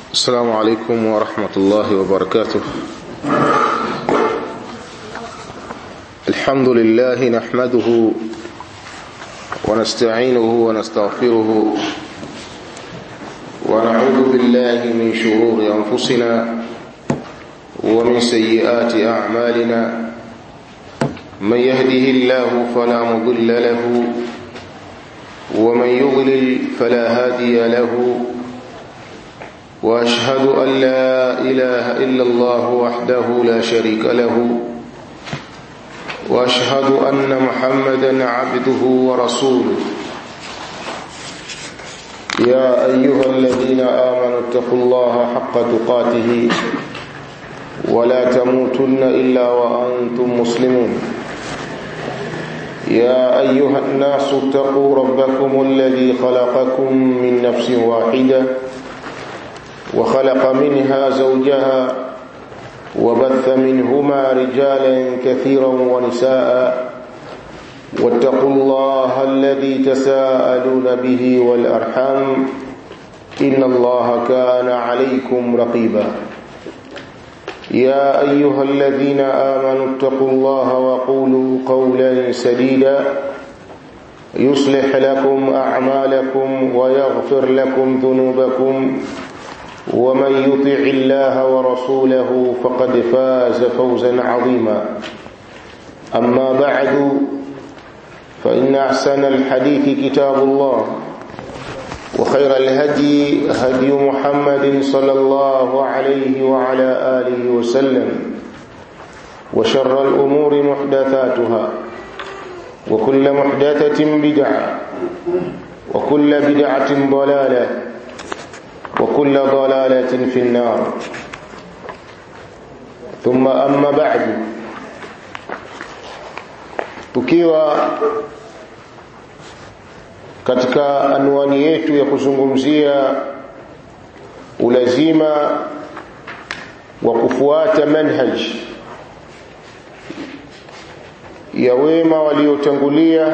السلام عليكم ورحمة الله وبركاته الحمد لله نحمده ونستعينه ونستغفره ونعوذ بالله من شرور أنفسنا ومن سيئات أعمالنا من يهده الله فلا مضل له ومن يضلل فلا هادي له واشهد ان لا اله الا الله وحده لا شريك له واشهد ان محمدا عبده ورسوله يا ايها الذين امنوا اتقوا الله حق تقاته ولا تموتن الا وانتم مسلمون يا ايها الناس اتقوا ربكم الذي خلقكم من نفس واحده وخلق منها زوجها وبث منهما رجالا كثيرا ونساء واتقوا الله الذي تساءلون به والارحام ان الله كان عليكم رقيبا يا ايها الذين امنوا اتقوا الله وقولوا قولا سديدا يصلح لكم اعمالكم ويغفر لكم ذنوبكم ومن يطع الله ورسوله فقد فاز فوزا عظيما اما بعد فان احسن الحديث كتاب الله وخير الهدي هدي محمد صلى الله عليه وعلى اله وسلم وشر الامور محدثاتها وكل محدثه بدعه وكل بدعه ضلاله وكل ضلالة في النار ثم أما بعد tukiwa katika anwani yetu ya kuzungumzia ulazima wa kufuata manhaj ya wema waliotangulia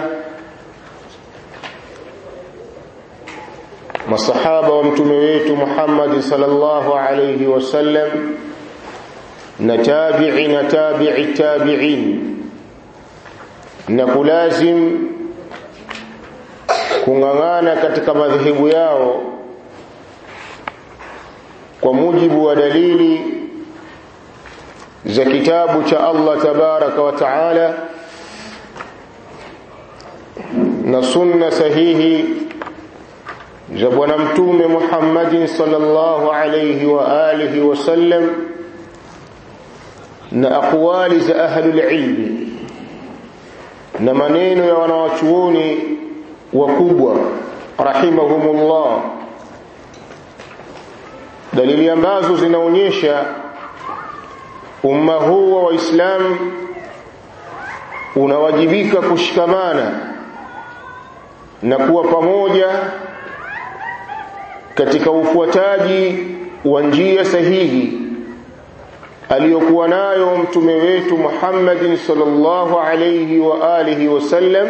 masahaba wa mtume wetu Muhammad sallallahu alayhi wasallam na tabi'i na tabi'i tabi'in na kulazim kung'ang'ana katika madhehebu yao kwa mujibu wa dalili za kitabu cha Allah tabaraka wa taala na sunna sahihi za bwana mtume Muhammadin sallallahu alayhi wa alihi wasallam na aqwali za ahlul ilmi na maneno ya wanawachuoni wakubwa rahimahumullah dalili ambazo zinaonyesha umma huu wa waislamu unawajibika kushikamana na kuwa pamoja katika ufuataji wa njia sahihi aliyokuwa nayo mtume wetu Muhammadin sallallahu alayhi wa alihi wasallam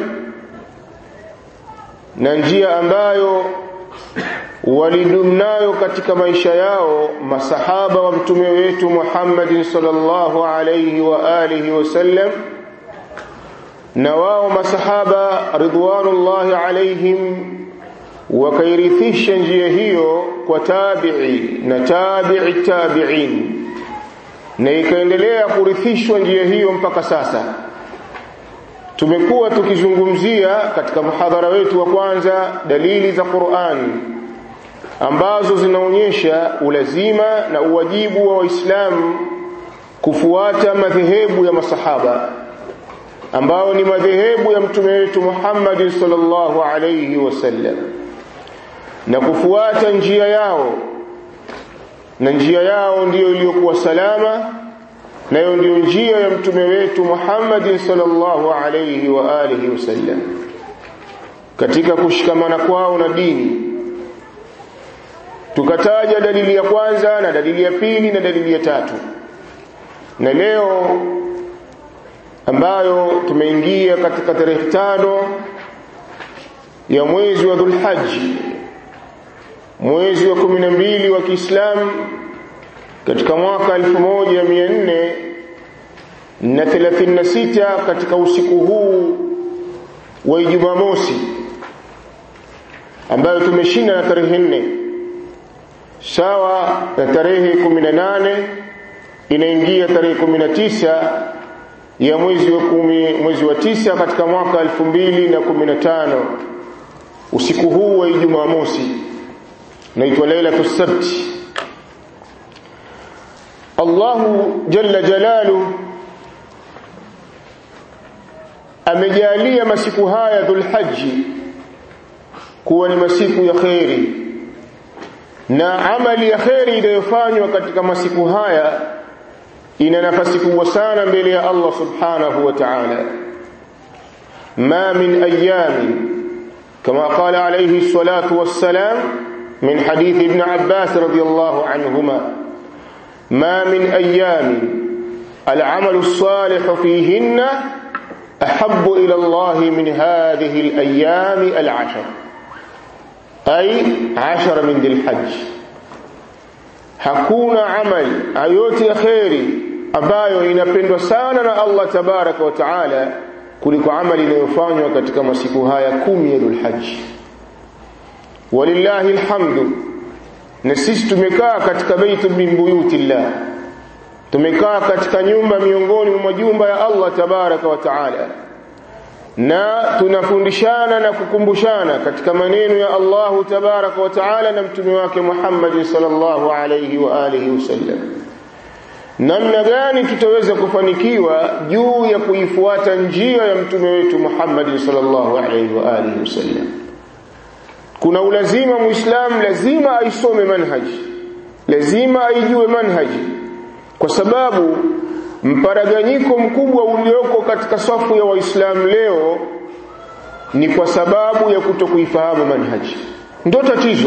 na njia ambayo walidumnayo katika maisha yao masahaba wa mtume wetu Muhammadin sallallahu alayhi wa alihi wasallam na wao masahaba ridwanullahi alaihim wakairithisha njia hiyo kwa tabi'i na tabi'i tabi'in na ikaendelea kurithishwa njia hiyo mpaka sasa tumekuwa tukizungumzia katika mhadhara wetu wa kwanza dalili za Qur'an ambazo zinaonyesha ulazima na uwajibu wa waislamu kufuata madhehebu ya masahaba ambao ni madhehebu ya mtume wetu Muhammad sallallahu alayhi wasallam na kufuata njia yao na njia yao ndiyo iliyokuwa salama nayo ndiyo njia ya mtume wetu Muhammad sallallahu alayhi wa alihi wasallam katika kushikamana kwao na dini tukataja dalili ya kwanza na dalili ya pili na dalili ya tatu na leo ambayo tumeingia katika tarehe tano ya mwezi wa Dhulhajj mwezi wa 12 wa Kiislamu katika mwaka 1436 katika usiku huu wa Ijumaa mosi ambayo tumeshinda na tarehe nne sawa na tarehe 18 inaingia tarehe 19 ya mwezi wa kumi, mwezi wa tisa katika mwaka 2015 usiku huu wa Ijumaa mosi naitwa Lailatul Sabt Allahu jalla jalalu amejalia masiku haya Dhulhajji kuwa ni masiku ya kheri na amali ya kheri inayofanywa katika masiku haya ina nafasi kubwa sana mbele ya Allah subhanahu wa ta'ala ma min ayamin kama qala alayhi salatu wassalam min hadith ibn Abbas radiyallahu anhuma ma min ayamin العمل الصالح فيهن أحب إلى الله من هذه الأيام العشر أي عشر من ذي الحج hakuna amali ayote ya kheri ambayo inapendwa sana na Allah tabaraka wa taala kuliko amali inayofanywa katika masiku haya kumi ya Dhulhajj walillahi alhamdu na sisi tumekaa katika baitu min buyutillah tumekaa katika nyumba miongoni mwa majumba ya Allah tabaraka wa taala na tunafundishana na kukumbushana katika maneno ya Allahu tabaraka wa taala na mtume wake Muhammad sallallahu alayhi wa alihi wasallam namna gani tutaweza kufanikiwa juu ya kuifuata njia ya mtume wetu Muhammad sallallahu alayhi wa alihi wasallam kuna ulazima muislamu lazima aisome manhaji lazima aijue manhaji kwa sababu mparaganyiko mkubwa ulioko katika safu ya waislamu leo ni kwa sababu ya kutokuifahamu manhaji ndo tatizo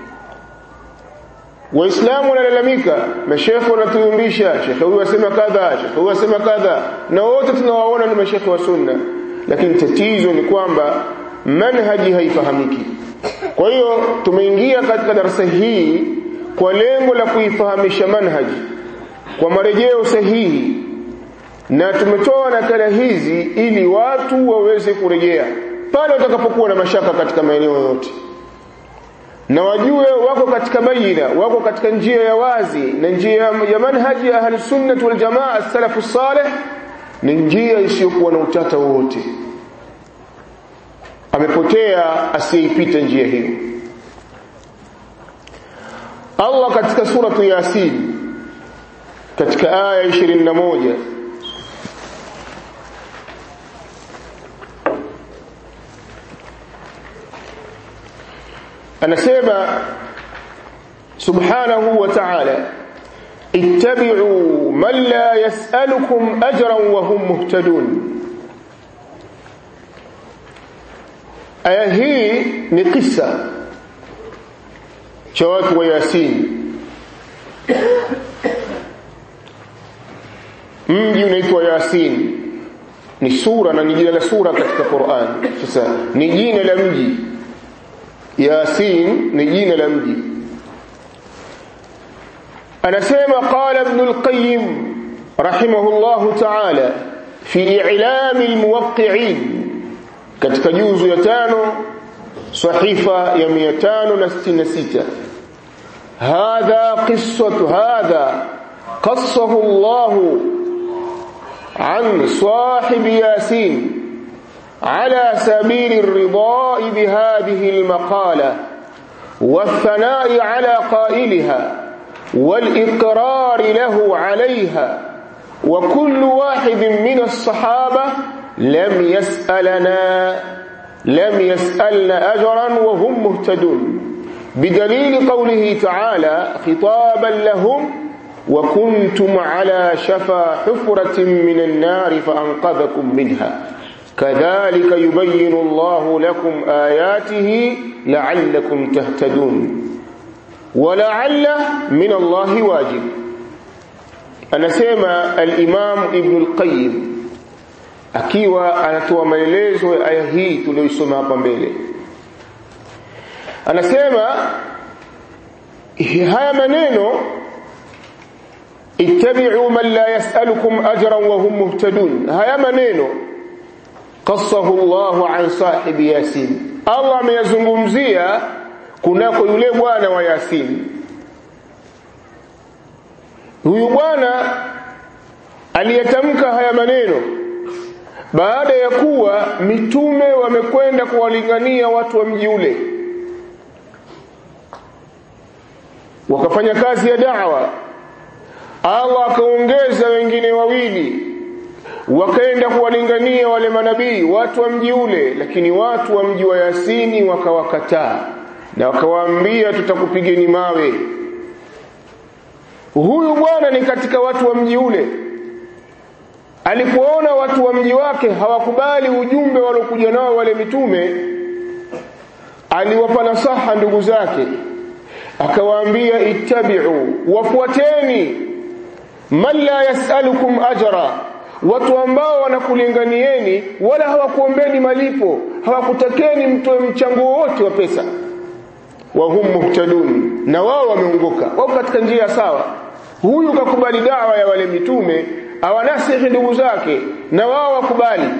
waislamu wanalalamika mashekhe wanatuumbisha shekhe huyu asema kadha shekhe huyu asema kadha na wote tunawaona ni mashekhe wa sunna lakini tatizo ni kwamba manhaji haifahamiki kwa hiyo tumeingia katika darasa hii kwa lengo la kuifahamisha manhaji kwa marejeo sahihi na tumetoa nakala hizi ili watu waweze kurejea pale watakapokuwa na mashaka katika maeneo yote na wajue wako katika baina wako katika njia ya wazi na njia ya manhaji ya ahli sunnah wal jamaa salafu salih ni njia isiyokuwa na utata wowote amepotea asiyeipita njia hiyo Allah katika suratu Yasin katika aya 21 anasema subhanahu wa ta'ala ittabi'u man la yas'alukum ajran wa hum muhtadun aya hii ni kisa cha watu wa Yasin mji unaitwa Yasin ni sura na ni jina la sura katika Qur'an sasa ni jina la mji Yasin ni jina la mji anasema qala ibn al-qayyim rahimahullah ta'ala fi i'lam al-muwaqqi'in katika juzu ya tano sahifa ya 566 hadha qissatu hadha qassahu Allah عن صاحب ياسين على سبيل الرضاء بهذه المقالة والثناء على قائلها والإقرار له عليها وكل واحد من الصحابة لم يسألنا لم يسألنا أجرا وهم مهتدون بدليل قوله تعالى خطابا لهم وكنتم على شفا حفرة من النار فأنقذكم منها كذلك يبين الله لكم آياته لعلكم تهتدون ولعل من الله واجب أنا سيما الإمام ابن القيم akiwa anatoa maelezo ya aya hii tuliyoisoma hapa mbele anasema haya maneno ittabi'u man la yas'alukum ajran wa hum muhtadun haya maneno qassahu Allahu an sahibi yasin Allah ameyazungumzia kunako yule bwana wa Yasin huyu bwana aliyetamka haya maneno baada ya kuwa mitume wamekwenda kuwalingania watu wa mji ule wakafanya kazi ya da'wa Allah akaongeza wengine wawili wakaenda kuwalingania wale manabii watu wa mji ule lakini watu wa mji wa Yasini wakawakataa na wakawaambia tutakupigeni mawe huyu bwana ni katika watu wa mji ule alipoona watu wa mji wake hawakubali ujumbe waliokuja nao wale mitume aliwapa nasaha ndugu zake akawaambia ittabi'u wafuateni man la yasalukum ajra watu ambao wanakulinganieni wala hawakuombeni malipo hawakutakeni mtoe mchango wote wa pesa wa hum muhtadun na wao wameongoka wao katika njia sawa huyu kakubali dawa ya wale mitume awanasihi ndugu zake na wao wakubali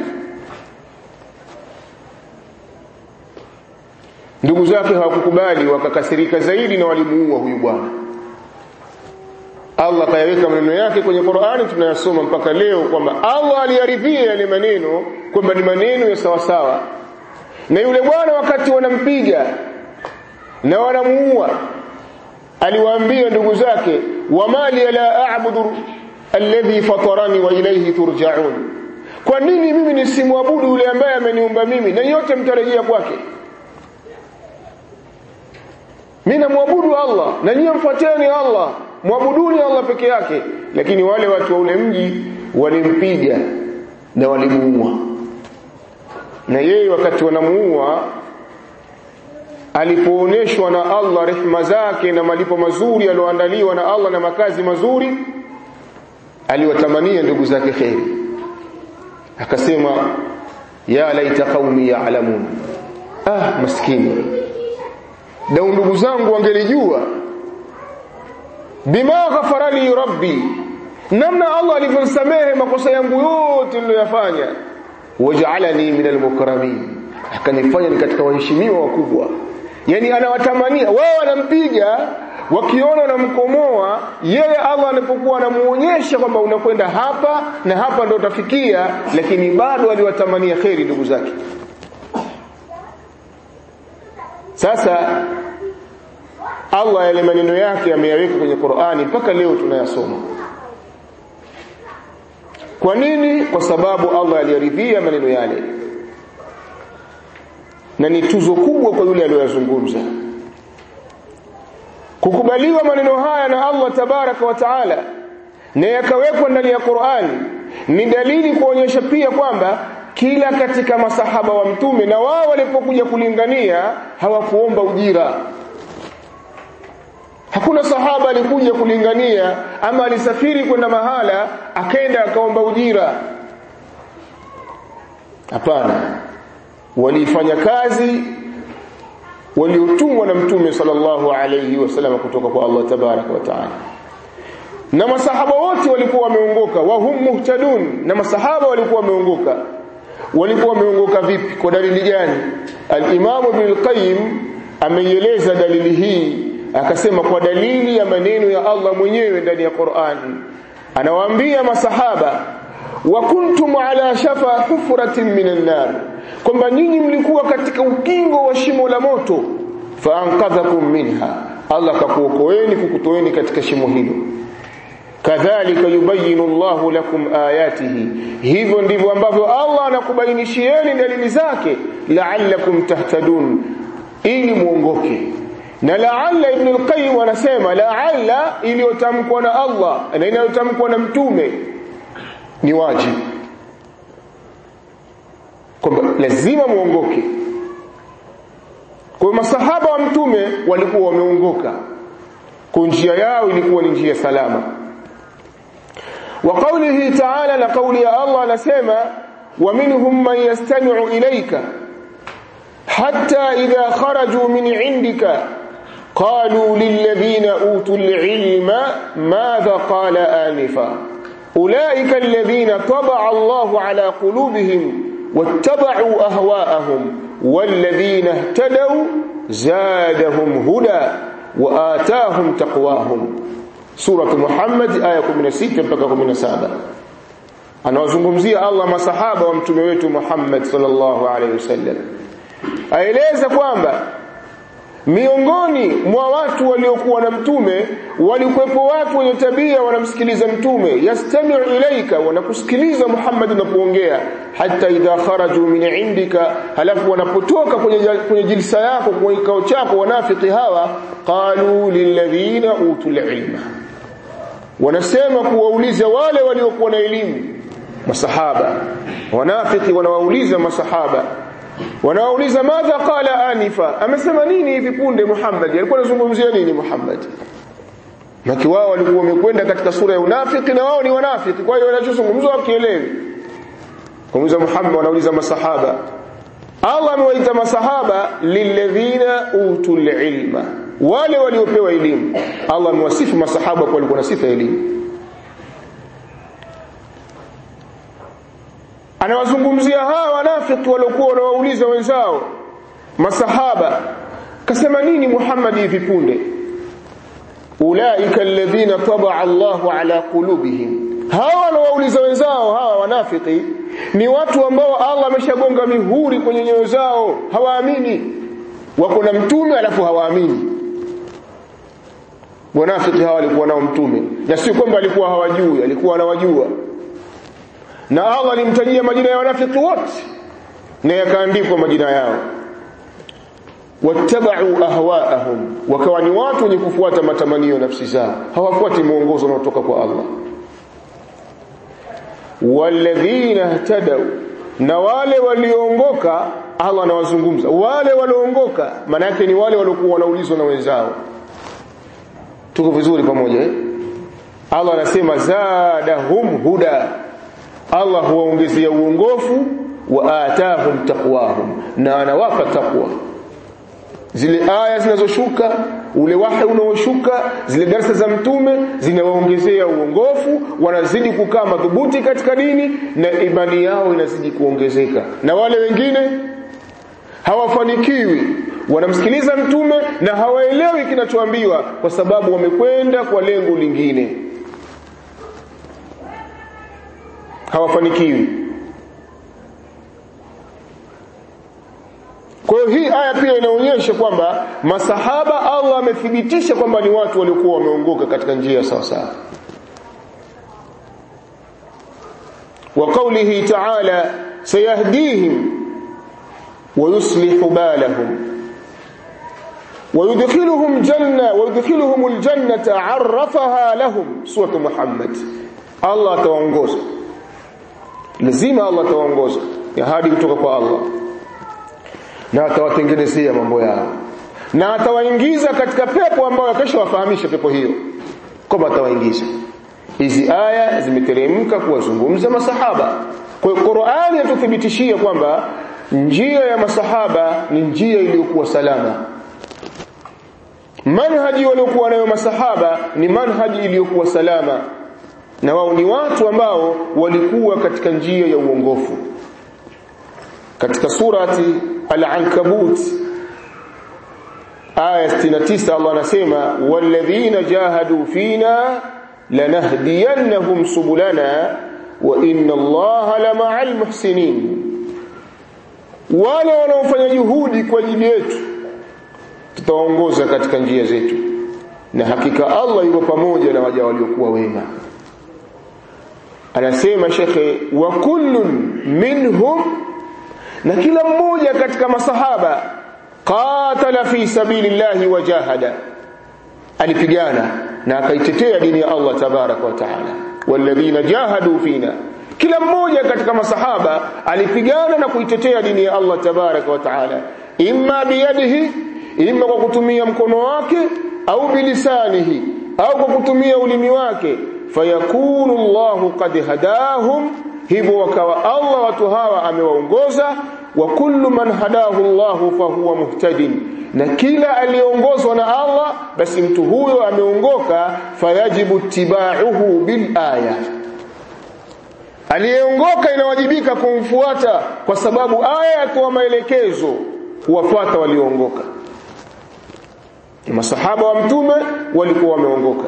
ndugu zake hawakukubali wakakasirika zaidi na walimuua huyu bwana Allah kayaweka maneno yake kwenye Qur'ani tunayasoma mpaka leo kwamba Allah aliyaridhia yale maneno kwamba ni maneno ya sawa sawa na yule bwana wakati wanampiga na wanamuua aliwaambia ndugu zake wamali la a'budu alladhi fatarani wa ilayhi turja'un kwa nini mimi nisimwabudu yule ambaye ameniumba mimi na yote mtarejea kwake mimi namwabudu Allah na nyinyi mfuateni Allah mwabuduni Allah peke yake lakini wale watu wa ule mji walimpiga na walimuua na yeye wakati wanamuua alipooneshwa na Allah rehema zake na malipo mazuri aliyoandaliwa na Allah na makazi mazuri aliwatamania ndugu zake kheri akasema ya laita qaumi ya'lamun ah maskini na ndugu zangu wangelijua bima ghafara li rabbi namna Allah alivyonisamehe makosa yangu yote niliyofanya waj'alani min almukramin akanifanya ni katika waheshimiwa wakubwa yani anawatamania wao wanampiga wakiona wanamkomoa yeye Allah anapokuwa anamuonyesha kwamba unakwenda hapa na hapa ndo utafikia lakini bado aliwatamania kheri ndugu zake sasa Allah yale maneno yake ameyaweka kwenye Qur'ani mpaka leo tunayasoma kwa nini kwa sababu Allah aliyaridhia maneno yale na ni tuzo kubwa kwa yule aliyozungumza kukubaliwa maneno haya na Allah tabaraka wa taala na yakawekwa ndani ya Qur'ani ni dalili kuonyesha pia kwamba kila katika masahaba wa mtume na wao walipokuja kulingania hawakuomba ujira hakuna sahaba alikuja kulingania ama alisafiri kwenda mahala akaenda akaomba ujira hapana walifanya kazi waliotumwa na mtume sallallahu alayhi wasallam kutoka kwa Allah tabaraka wa taala na masahaba wote walikuwa wameongoka wa hum muhtadun na masahaba walikuwa wameongoka walikuwa wameongoka vipi kwa dalili gani al-Imam Ibn al-Qayyim ameieleza dalili hii akasema kwa dalili ya maneno ya Allah mwenyewe ndani ya Qur'an anawaambia masahaba wa kuntum ala shafa hufratin minan nar kwamba nyinyi mlikuwa katika ukingo wa shimo la moto faanqadhakum minha Allah kakuokoeni kukutoeni katika shimo hilo kadhalika yubayinu Allahu lakum ayatihi hivyo ndivyo ambavyo Allah anakubainishieni dalili zake la'allakum tahtadun ili muongoke na la'alla ibn al-qayyim anasema la'alla iliyotamkwa na Allah na inayotamkwa na mtume ni wajibu kwamba lazima muongoke kwa masahaba wa mtume walikuwa wameongoka kwa njia yao ilikuwa ni njia salama wa qawlihi ta'ala na qawli ya Allah anasema wa minhum man yastami'u ilayka hatta idha kharaju min 'indika qalu lilladhina utul ilma madha qala anifa ulaika alladhina taba'a Allahu ala qulubihim wattaba'u ahwa'ahum walladhina ihtadaw zadahum huda wa atahum taqwahum surah Muhammad aya 16 mpaka 17 anawazungumzia Allah masahaba wa mtume wetu Muhammad sallallahu alaihi wasallam aeleza kwamba miongoni mwa watu waliokuwa na mtume walikuwepo watu wenye tabia wanamsikiliza mtume yastami'u ilaika wanakusikiliza Muhammad unapoongea hata idha kharaju min indika halafu wanapotoka kwenye kwenye jilsa yako kwenye kikao chako wanafiki hawa qalu lilladhina utul ilma wanasema kuwauliza wale waliokuwa na elimu masahaba wanafiki wanawauliza masahaba wanawauliza madha qala anifa amesema nini hivi punde Muhammad alikuwa anazungumzia nini Muhammad Maki wao walikuwa wamekwenda katika sura ya unafiki na wao ni wanafiki kwa hiyo wanachozungumzwa wakielewi Kumuuliza Muhammad wanauliza masahaba Allah amewaita masahaba lilladhina utul ilma wale waliopewa elimu Allah amewasifu masahaba kwa walikuwa na sifa ya elimu anawazungumzia hawa wanafiki waliokuwa wanawauliza wenzao masahaba kasema nini Muhammad hivi punde ulaika alladhina tabaa Allahu ala qulubihim hawa wanawauliza wenzao hawa wanafiki ni watu ambao Allah ameshagonga mihuri kwenye nyoyo zao hawaamini wako na mtume alafu hawaamini wanafiki hawa walikuwa nao mtume na sio kwamba alikuwa hawajui alikuwa anawajua na Allah alimtajia majina ya wanafiki wote na yakaandikwa majina yao wattabau ahwaahum wakawa ni watu wenye kufuata matamanio nafsi zao hawafuati mwongozo unaotoka kwa Allah walladhina ihtadaw na wale walioongoka Allah anawazungumza wale walioongoka maana yake ni wale waliokuwa wanaulizwa na wenzao tuko vizuri pamoja eh? Allah anasema zadahum huda Allah huwaongezea uongofu wa atahum taqwahum na anawapa taqwa zile aya zinazoshuka ule wahi unaoshuka zile darasa za mtume zinawaongezea uongofu wanazidi kukaa madhubuti katika dini na imani yao inazidi kuongezeka na wale wengine hawafanikiwi wanamsikiliza mtume na hawaelewi kinachoambiwa kwa sababu wamekwenda kwa lengo lingine hawafanikiwi Kwa hiyo hii aya pia inaonyesha kwamba masahaba Allah amethibitisha kwamba ni watu waliokuwa wameongoka katika njia sawa sawa. Wa qawlihi ta'ala sayahdihim wa yuslihu balahum ويدخلهم جنة ويدخلهم الجنة عرفها لهم سورة محمد الله تونغوز لازم الله تونغوز يا هادي kutoka kwa Allah na atawatengenezea mambo yao na atawaingiza katika pepo ambayo akashawafahamisha pepo hiyo kwamba atawaingiza hizi aya zimeteremka kuwazungumza masahaba kwa hiyo Qur'ani yatuthibitishia kwamba njia ya masahaba ni njia iliyokuwa salama manhaji waliokuwa nayo masahaba ni manhaji iliyokuwa salama na wao ni watu ambao walikuwa katika njia ya uongofu katika surati al-ankabut aya 69 Allah anasema walladhina jahadu fina lanahdiyannahum subulana wa inna Allaha lama'al muhsinin wale wanaofanya juhudi kwa ajili yetu tutaongoza katika njia zetu na hakika Allah yuko pamoja na waja waliokuwa wema anasema shekhe wa kullun minhum na kila mmoja katika masahaba qatala fi sabilillahi wajahada alipigana na akaitetea dini ya Allah tabaraka wa taala walladhina jahadu fina kila mmoja katika masahaba alipigana na kuitetea dini ya Allah tabaraka wa taala imma biyadihi imma kwa kutumia mkono wake au bilisanihi au kwa kutumia ulimi wake fayakunu Allahu qad hadahum hivyo wakawa Allah watu hawa amewaongoza wa kullu man hadahu Allahu fahuwa muhtadin na kila aliyeongozwa na Allah basi mtu huyo ameongoka fayajibu tibauhu bil aya aliyeongoka inawajibika kumfuata kwa sababu aya yatoa maelekezo kuwafuata walioongoka masahaba wa mtume walikuwa wameongoka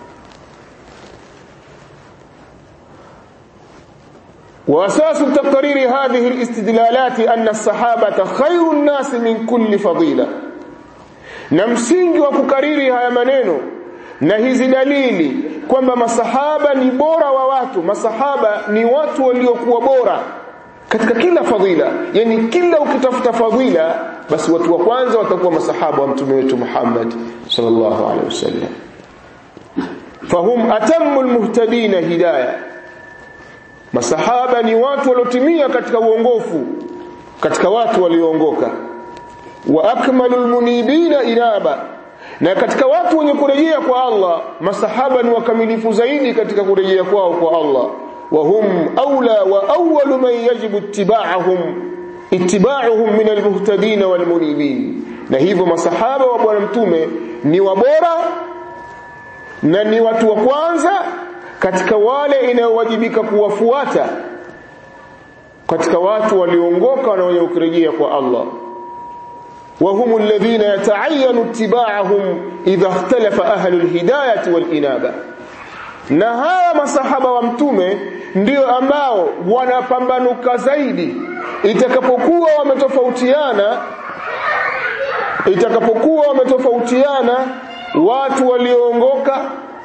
وأساس تقرير هذه الاستدلالات أن الصحابة خير الناس من كل فضيلة na msingi wa kukariri haya maneno na hizi dalili kwamba masahaba ni bora wa watu masahaba ni watu waliokuwa bora katika kila fadhila yani kila ukitafuta fadhila basi watu wa kwanza watakuwa masahaba wa mtume wetu Muhammad sallallahu alaihi wasallam fahum atammu almuhtadina hidayah masahaba ni watu waliotimia katika uongofu katika watu walioongoka wa akmalul munibina inaba na katika watu wenye kurejea kwa Allah masahaba ni wakamilifu zaidi katika kurejea kwao kwa Allah wa hum aula wa awwalu man yajibu ittiba'uhum ittiba'uhum min almuhtadin walmunibin na hivyo masahaba wa bwana mtume ni wabora na ni watu wa kwanza katika wale inayowajibika kuwafuata katika watu walioongoka na wenye kurejea kwa Allah وهم الذين يتعين اتباعهم إذا اختلف أهل الهداية والإنابة na hawa masahaba wa mtume ndio ambao wanapambanuka zaidi itakapokuwa wametofautiana itakapokuwa wametofautiana watu walioongoka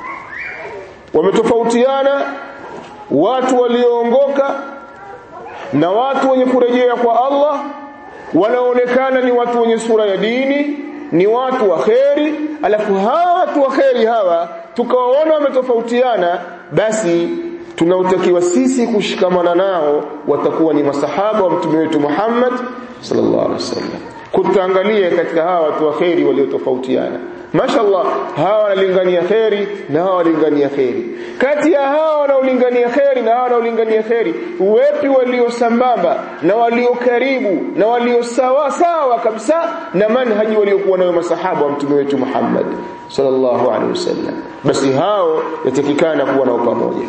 wametofautiana watu walioongoka na watu wenye kurejea kwa Allah wanaonekana ni watu wenye sura ya dini ni watu wa kheri alafu hawa watu wa kheri hawa tukawaona wametofautiana basi tunaotakiwa sisi kushikamana nao watakuwa ni masahaba wa mtume wetu Muhammad sallallahu alaihi wasallam kutaangalia katika hawa watu wa kheri waliotofautiana mashallah hawa wanalingania kheri na hawa wanalingania kheri kati ya hawa wanaolingania kheri na hawa wanaolingania kheri wepi walio sambamba na walio karibu na walio sawa sawa kabisa na manhaji waliokuwa nayo masahaba wa mtume wetu Muhammad sallallahu alaihi wasallam basi hao yatakikana kuwa nao pamoja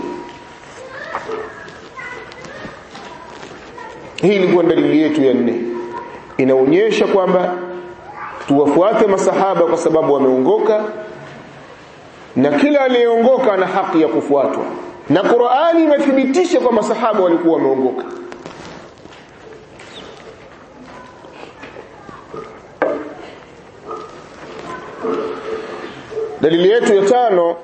hii ilikuwa dalili yetu ya nne inaonyesha kwamba tuwafuate masahaba kwa sababu wameongoka na kila aliyeongoka ana haki ya kufuatwa na Qur'ani imethibitisha kwa masahaba walikuwa wameongoka dalili yetu ya tano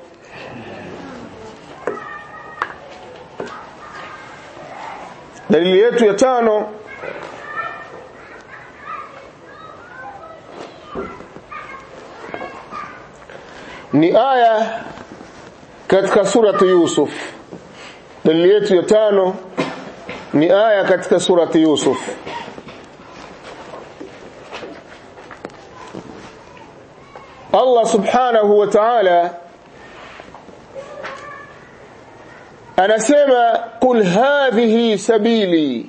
dalili yetu ya tano ni aya katika suratu Yusuf dalili yetu ya tano ni aya katika suratu Yusuf Allah subhanahu wa ta'ala anasema qul hadhihi sabili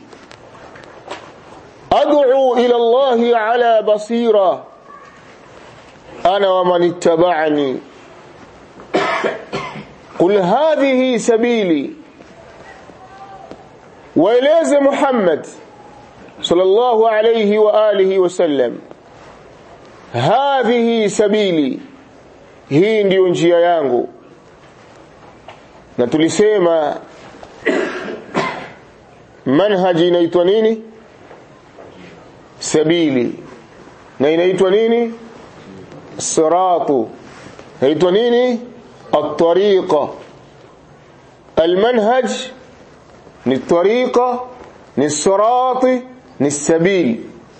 ad'u ila Allah ala basira ana wa man ittaba'ani qul hadhihi sabili waeleze Muhammad sallallahu alayhi wa alihi wasallam hadhihi sabili hii ndiyo njia yangu na tulisema manhaji inaitwa nini sabili na inaitwa nini siratu inaitwa nini الطريقة المنهج ni الطريقة ni الصراط ni السبيل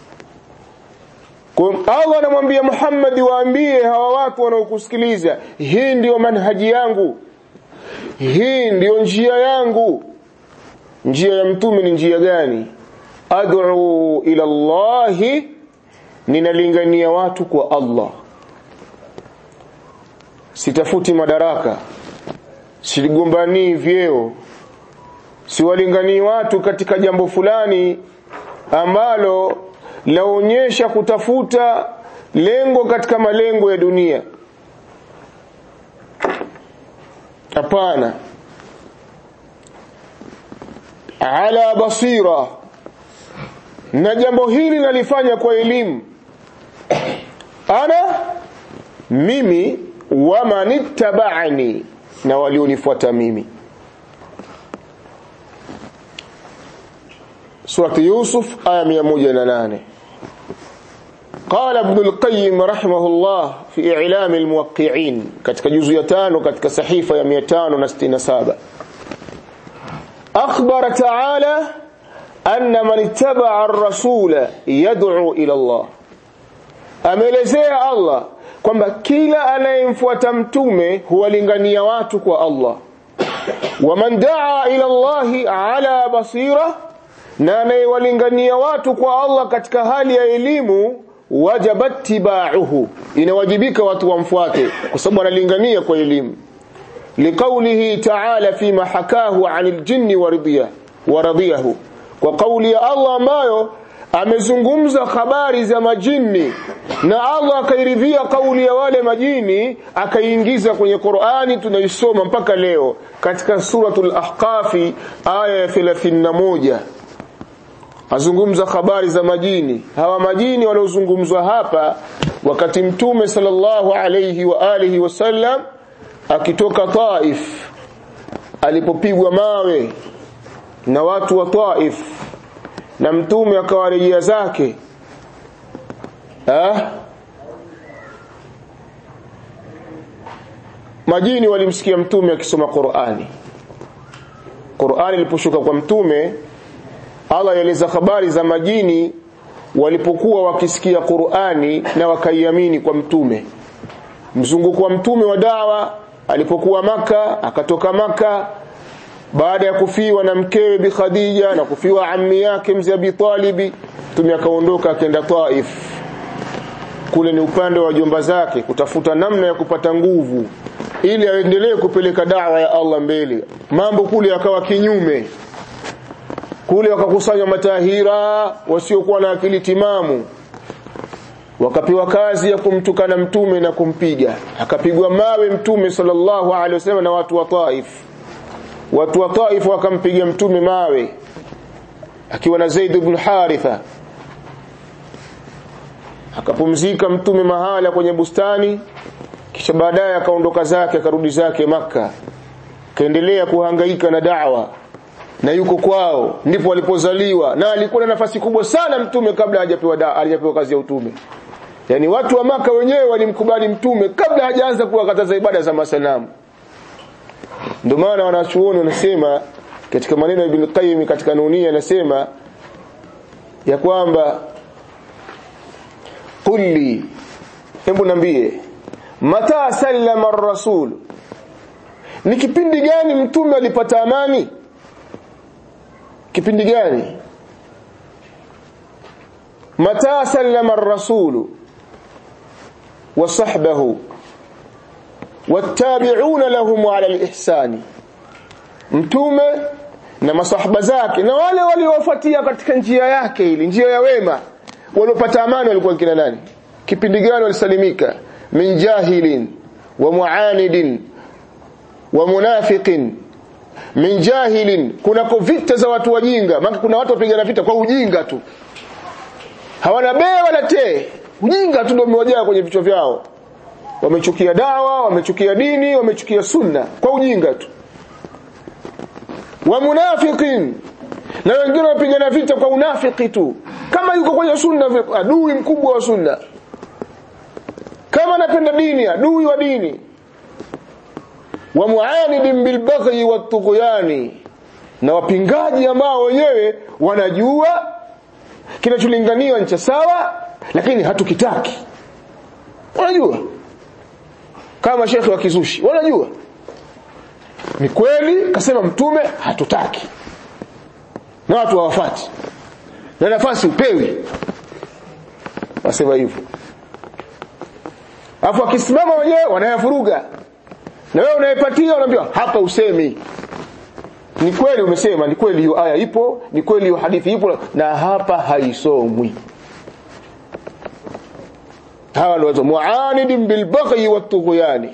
Allah anamwambia Muhammad waambie hawa watu wanaokusikiliza hii ndiyo manhaji yangu hii ndiyo njia yangu njia ya mtume ni njia gani ad'u ila Allah ninalingania watu kwa Allah sitafuti madaraka sigombanii vyeo siwalinganii watu katika jambo fulani ambalo laonyesha kutafuta lengo katika malengo ya dunia hapana ala basira na jambo hili nalifanya kwa elimu ana mimi wamanittaba'ani na walionifuata mimi surati yusuf aya 108 قال ابن القيم رحمه الله في إعلام الموقعين katika juzu ya tano katika sahifa ya 567 أخبر تعالى أن من اتبع الرسول يدعو إلى الله ameelezea Allah kwamba kila anayemfuata mtume huwalingania watu kwa Allah waman daa ila Allahi ala basira na anayewalingania watu kwa Allah katika hali ya elimu wajabat tibauhu inawajibika watu wamfuate kwa sababu analingania kwa elimu liqaulihi ta'ala fima hakahu 'anil jinni waridhiya waradhiyahu kwa kauli ya Allah ambayo amezungumza habari za majini na Allah akairidhia kauli ya wale majini akaiingiza kwenye Qur'ani tunaisoma mpaka leo katika suratul ahqafi aya ya 31 azungumza habari za majini hawa majini waliozungumzwa hapa wakati mtume sallallahu alayhi wa alihi wasallam akitoka Taif alipopigwa mawe na watu wa Taif na mtume akawarejea zake ha? majini walimsikia mtume akisoma Qur'ani Qur'ani iliposhuka kwa mtume Allah yaeleza habari za majini walipokuwa wakisikia Qur'ani na wakaiamini kwa mtume mzunguko wa mtume wa dawa alipokuwa maka akatoka maka baada ya kufiwa na mkewe bi Khadija na kufiwa ammi yake mzee Abi Talib mtume akaondoka akaenda Taif kule ni upande wa jomba zake kutafuta namna ya kupata nguvu ili aendelee kupeleka dawa ya Allah mbele mambo kule yakawa kinyume kule wakakusanywa matahira wasiokuwa na akili timamu wakapewa kazi ya kumtukana mtume na kumpiga akapigwa mawe mtume sallallahu alaihi wasallam na watu wa Taif watu wa Taif wakampiga mtume mawe akiwa na Zaid ibn Haritha akapumzika mtume mahala kwenye bustani kisha baadaye akaondoka zake akarudi zake maka kaendelea kuhangaika na da'wa na yuko kwao ndipo alipozaliwa na alikuwa na nafasi kubwa sana mtume kabla hajapewa da hajapewa kazi ya utume yani watu wa maka wenyewe walimkubali mtume kabla hajaanza kuwakataza ibada za masanamu ndio maana wanachuoni wanasema katika maneno ya Ibn Qayyim katika Nunia anasema ya kwamba kulli hebu nambie mata sallama ar-rasul ni kipindi gani mtume alipata amani kipindi gani mata sallama ar-rasul wa sahbahu wattabi'una lahum ala al-ihsani mtume na masahaba zake na wale waliowafuatia katika njia yake ili njia ya wema waliopata amani walikuwa kina nani kipindi gani walisalimika min jahilin wa muanidin wa munafiqin min jahilin kunako vita za watu wajinga maana kuna watu wapigana vita kwa ujinga tu hawana bee wala tee ujinga tu ndio umewajaa kwenye vichwa vyao wamechukia dawa wamechukia dini wamechukia sunna kwa ujinga tu wa munafiqin na wengine wapigana vita kwa unafiki tu kama yuko kwenye sunna adui mkubwa wa sunna kama anapenda dini adui wa dini wa muanidin bilbaghi watughyani na wapingaji ambao wenyewe wanajua kinacholinganiwa ni cha sawa lakini hatukitaki wanajua kama shekhi wa kizushi wanajua ni kweli kasema mtume hatutaki na watu hawafati na nafasi upewi wasema hivyo afu akisimama wenyewe wanayavuruga na wewe unayepatia unaambiwa hapa usemi ni kweli umesema ni kweli hiyo aya ipo ni kweli hiyo hadithi ipo na hapa haisomwi hawa ndio watu muanidin bilbaghi watughyani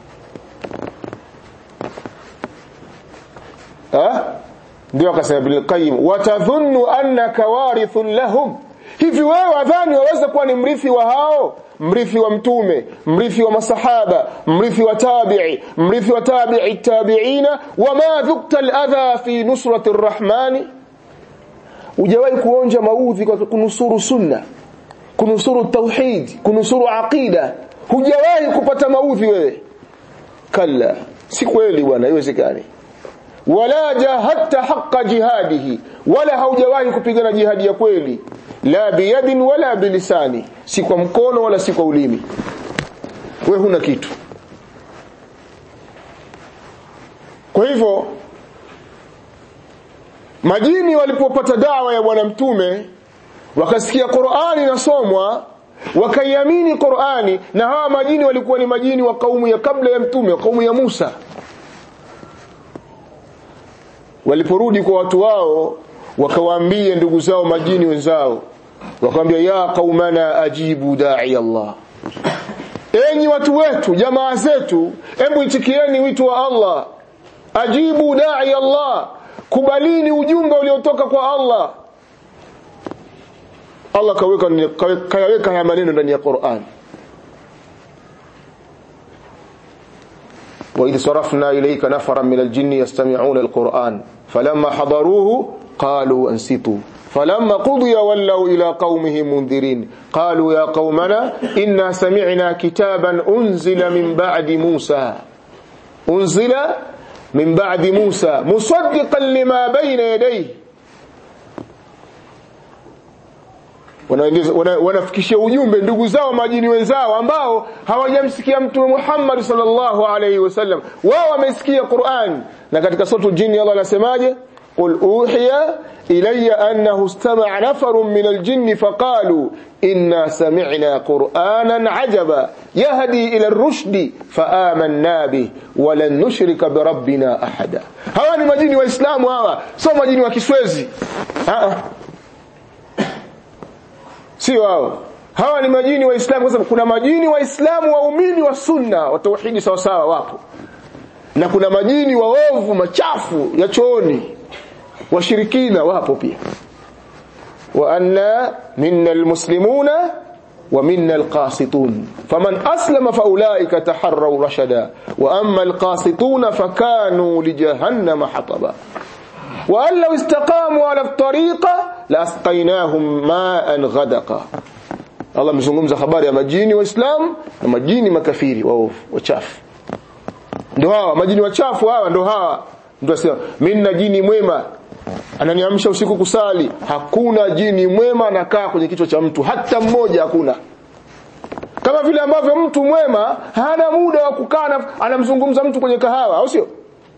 ha ndio akasema bil qayyim watadhunnu annaka warithun lahum hivi wewe wadhani waweza kuwa ni mrithi wa hao mrithi wa mtume mrithi wa masahaba mrithi wa tabi'i mrithi wa tabi'i tabi'ina wama dhukta al-adha fi nusrati ar-rahmani hujawahi kuonja maudhi kwa kunusuru sunna kunusuru tauhid kunusuru aqida hujawahi kupata maudhi wewe kalla si kweli bwana haiwezekani wala jahadta haqqa jihadihi wala haujawahi kupigana jihadi ya kweli la biyadin wala bilisani si kwa mkono wala si kwa ulimi we huna kitu kwa hivyo majini walipopata dawa ya bwana mtume wakasikia Qur'ani inasomwa wakaiamini Qur'ani na hawa majini walikuwa ni majini wa kaumu ya kabla ya mtume wa kaumu ya Musa waliporudi kwa watu wao wakawaambia ndugu zao majini wenzao wakamwambia ya qaumana ajibu da'i Allah enyi watu wetu jamaa zetu hebu itikieni wito wa Allah ajibu da'i Allah kubalini ujumbe uliotoka kwa Allah Allah kaweka kayaweka haya maneno ndani ya Qur'an وإذ صرفنا إليك نفرا من الجن يستمعون القرآن فلما حضروه قالوا أنصتوا فلما قضي ولوا إلى قومهم منذرين قالوا يا قومنا إنا سمعنا كتابا أنزل من بعد موسى أنزل من بعد موسى مصدقا لما بين يديه wanafikishia ujumbe ndugu zao majini wenzao ambao hawajamsikia mtume Muhammad sallallahu alaihi wasallam wao wamesikia Qur'an na katika sura jini Allah anasemaje قل أوحي إلي أنه استمع نفر من الجن فقالوا إنا سمعنا قرآنا عجبا يهدي إلى الرشد فآمنا به ولن نشرك بربنا أحدا هوا ni majini waislamu hawa sio majini wa kiswezi sio hao hawa ni majini waislamu kwa sababu kuna majini waislamu waumini wa sunna wa tauhidi sawa sawa wapo na kuna majini waovu machafu ya chooni washirikina wapo pia wa anna minna almuslimuna wa minna alqasitun faman aslama faulaika taharraw rashada wa amma alqasituna fakanu lijahannama hataba wa an law istaqamu ala at-tariqa la asqaynahum ma'an ghadaqa Allah mzungumza habari ya majini waislamu na majini makafiri waovu wachafu ndio hawa majini wachafu hawa ndio hawa ndio sema mimi jini mwema ananiamsha usiku kusali hakuna jini mwema anakaa kwenye kichwa cha mtu hata mmoja hakuna kama vile ambavyo mtu mwema hana muda wa kukaa anamzungumza mtu kwenye kahawa au sio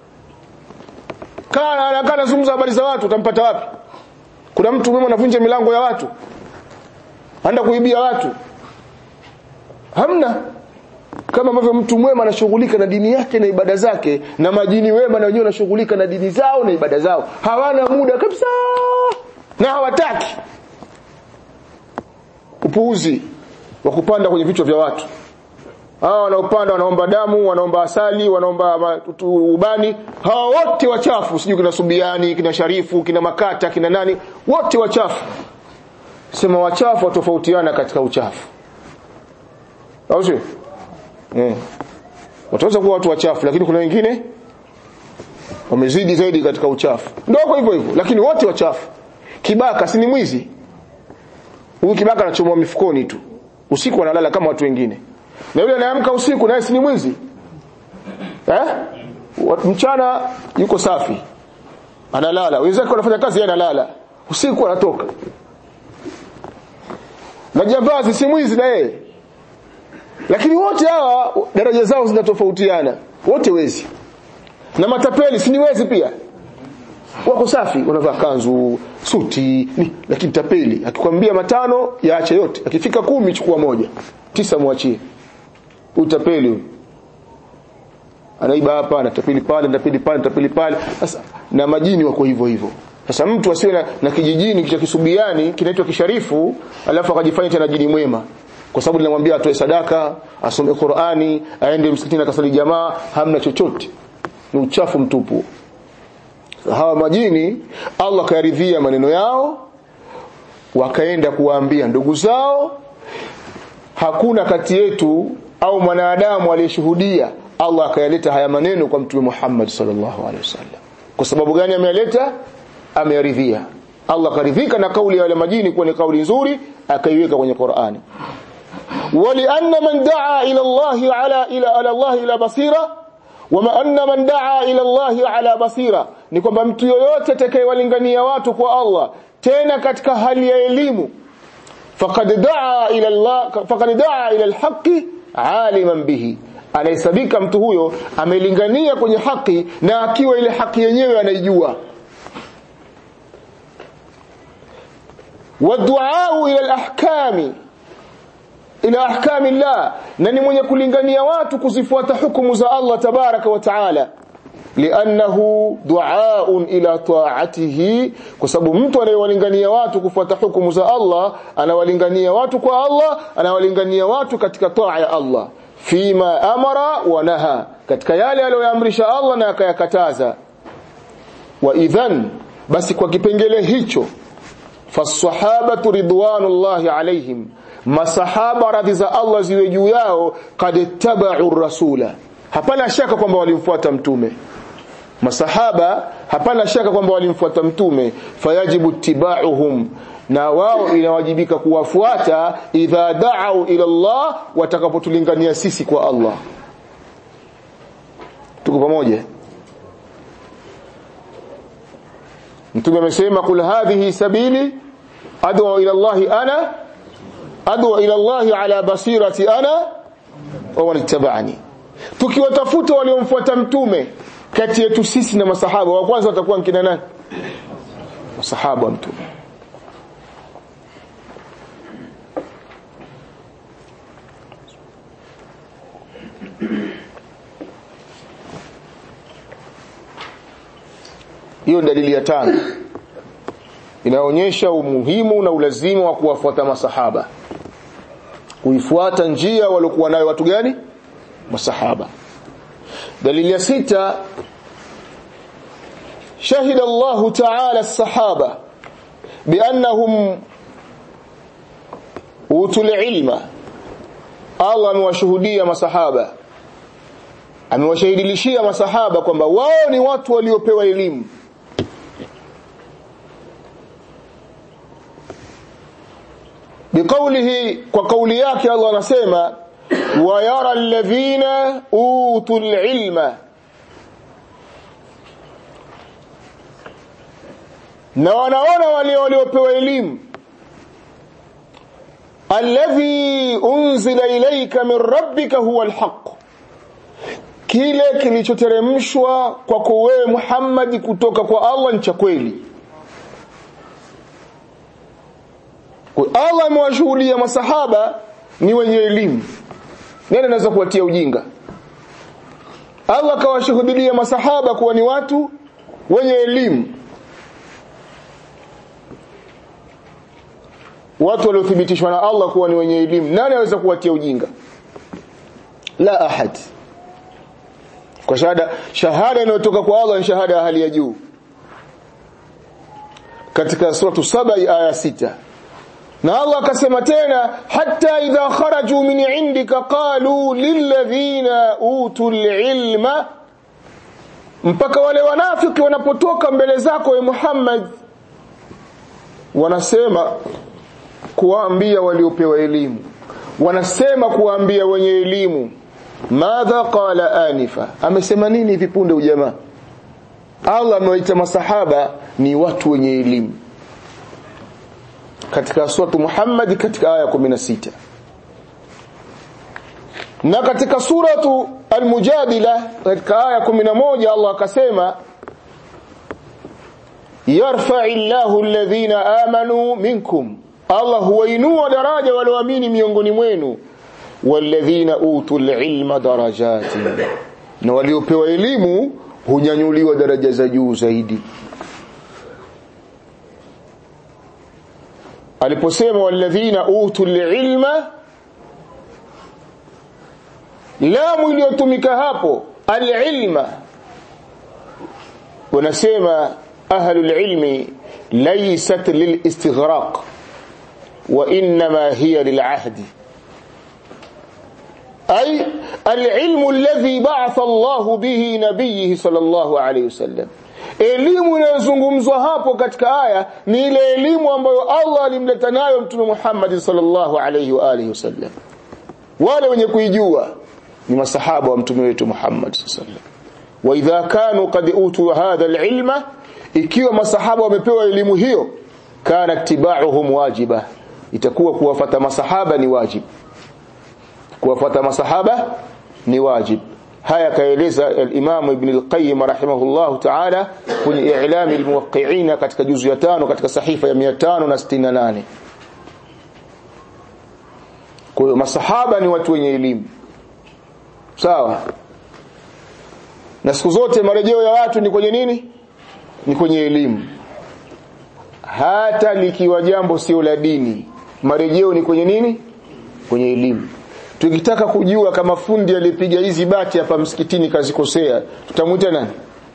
kana anakaa anazungumza habari za watu utampata wapi kuna mtu mwema anavunja milango ya watu anaenda kuibia watu hamna kama ambavyo mtu mwema anashughulika na dini yake na ibada zake na majini wema na wenyewe wanashughulika na dini zao na ibada zao hawana muda kabisa na hawataki upuuzi wa kupanda kwenye vichwa vya watu hawa wanaopanda wanaomba damu wanaomba asali wanaomba ubani hawa wote wachafu sijui kina subiani kina sharifu kina makata kina nani wote wachafu sema wachafu watofautiana katika uchafu au sio Mm. Wataweza kuwa watu wachafu lakini kuna wengine wamezidi zaidi katika uchafu. Ndio kwa hivyo hivyo lakini wote wachafu. Kibaka si ni mwizi. Huyu kibaka anachomoa mifukoni tu. Usiku analala kama watu wengine. Na yule anaamka usiku naye si ni mwizi. Eh? Mchana yuko safi. Analala. Wenzake wanafanya kazi yeye analala. Usiku anatoka. Na jambazi si mwizi na yeye lakini wote hawa daraja zao zinatofautiana wote wezi na matapeli si ni wezi pia wako safi wanavaa kanzu suti ni, lakini tapeli akikwambia matano yaache yote akifika kumi chukua moja tisa mwachie utapeli anaiba hapa anatapili pale anatapili pale anatapili pale sasa na majini wako hivyo hivyo sasa mtu asiwe na, na kijijini cha kisubiani kinaitwa kisharifu alafu akajifanya tena jini mwema kwa sababu linamwambia atoe sadaka asome Qur'ani aende msikitini akasali jamaa hamna chochote ni uchafu mtupu hawa majini Allah kayaridhia maneno yao wakaenda kuwaambia ndugu zao hakuna kati yetu au mwanadamu aliyeshuhudia Allah akayaleta haya maneno kwa mtume Muhammad sallallahu alaihi wasallam kwa sababu gani ameyaleta ameyaridhia Allah karidhika na kauli ya wale majini kuwa ni kauli nzuri akaiweka kwenye Qur'ani ولأن من دعا إلى الله على إلى على الله إلى بصيرة وما أن من دعا إلى الله على بصيرة ni kwamba mtu yoyote atakayewalingania watu kwa Allah tena katika hali ya elimu faqad daa ila Allah faqad daa ila alhaqi aliman bihi anahesabika mtu huyo amelingania kwenye haki na akiwa ile haki yenyewe anaijua waduaa ila alahkami ila ahkami Allah na ni mwenye kulingania watu kuzifuata hukumu za Allah tabaraka wa taala liannahu duaun ila taatihi kwa sababu mtu anayewalingania watu kufuata hukumu za Allah anawalingania watu kwa Allah anawalingania watu katika taa ya Allah fima amara wa naha katika yale aliyoamrisha Allah na akayakataza wa idhan basi kwa kipengele hicho fasahabatu ridwanullahi alaihim masahaba radhi za Allah ziwe juu yao kad tabau rasula hapana shaka kwamba walimfuata mtume masahaba hapana shaka kwamba walimfuata mtume fayajibu tibauhum na wao inawajibika kuwafuata idha da'u ila Allah watakapotulingania sisi kwa Allah tuko pamoja mtume amesema kul hadhihi sabili ad'u ila Allah ana ad'u ila Allah ala basirati ana wa man ittaba'ani tukiwatafuta waliomfuata mtume kati yetu sisi na masahaba wa kwanza watakuwa kina nani masahaba wa mtume hiyo dalili ya tano inaonyesha umuhimu na ulazima wa kuwafuata masahaba kuifuata njia waliokuwa nayo watu gani masahaba dalili ya sita شهد الله تعالى الصحابة بأنهم أوتوا العلم الله amewashuhudia masahaba amewashahidilishia masahaba kwamba wao ni watu waliopewa elimu biqaulihi kwa kauli yake Allah anasema wa yara alladhina utul ilma na wanaona wale waliopewa elimu alladhi unzila ilayka min rabbika huwa alhaq kile kilichoteremshwa kwako wewe Muhammad kutoka kwa Allah ni cha kweli kwa Allah amewashuhudia masahaba ni wenye elimu nani anaweza kuwatia ujinga Allah kawashuhudia masahaba kuwa ni watu wenye elimu watu waliothibitishwa na Allah kuwa ni wenye elimu nani anaweza kuwatia ujinga la ahad kwa shahada shahada inayotoka kwa Allah ni shahada ya hali ya juu katika suratu saba aya sita na Allah akasema tena hatta idha kharaju min indika qalu lilladhina utul ilma mpaka wale wanafiki wanapotoka mbele zako e Muhammad wanasema kuwaambia waliopewa elimu wanasema kuwaambia wenye elimu madha qala anifa amesema nini hivi punde ujamaa Allah amewaita masahaba ni watu wenye elimu katika suratu Muhammad katika aya 16 na katika suratu Al-Mujadila katika aya 11 Allah akasema yarfa'illahu alladhina amanu minkum Allah huwainua daraja walioamini miongoni mwenu walladhina utul ilma darajatin na waliopewa elimu hunyanyuliwa daraja za juu zaidi aliposema walladhina utul ilma lamu iliyotumika hapo alilma wanasema ahlul ilmi laysat lilistighraq wa inma hiya lilahdi أي العلم الذي بعث الله به نبيه صلى الله عليه وسلم elimu inayozungumzwa hapo katika aya ni ile elimu ambayo Allah alimleta nayo mtume Muhammad sallallahu alayhi wa alihi wasallam wale wenye kuijua ni masahaba wa mtume wetu Muhammad sallallahu alayhi wasallam wa idha kanu qad utu hadha alilma ikiwa masahaba wamepewa elimu hiyo kana tibauhum wajiba itakuwa kuwafata masahaba ni wajibu kuwafuata masahaba ni wajib haya kaeleza al-Imam Ibn al-Qayyim rahimahullah ta'ala kwenye i'lam al-muwaqqi'in katika juzu ya tano katika sahifa ya 568 kwa hiyo masahaba ni watu wenye elimu sawa na siku zote marejeo ya watu ni kwenye nini ni kwenye elimu hata likiwa jambo sio la dini marejeo ni kwenye nini kwenye elimu tukitaka kujua kama fundi alipiga hizi bati hapa msikitini kazikosea tutamwita nani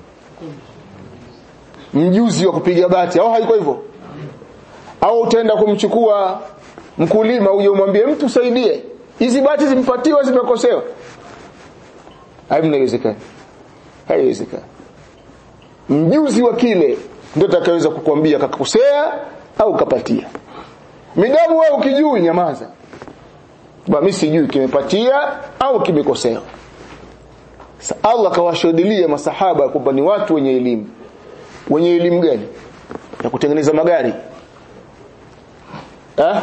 mjuzi wa kupiga bati au haiko hivyo au utaenda kumchukua mkulima uje umwambie mtu saidie hizi bati zimpatiwa zimekosewa haimnawezekana haiwezekani mjuzi wa kile ndio atakayeweza kukwambia kakosea au kapatia midamu wewe ukijui nyamaza ba mimi sijui kimepatia au kimekosewa Allah kawashuhudilia masahaba kwamba ni watu wenye elimu wenye elimu gani ya kutengeneza magari eh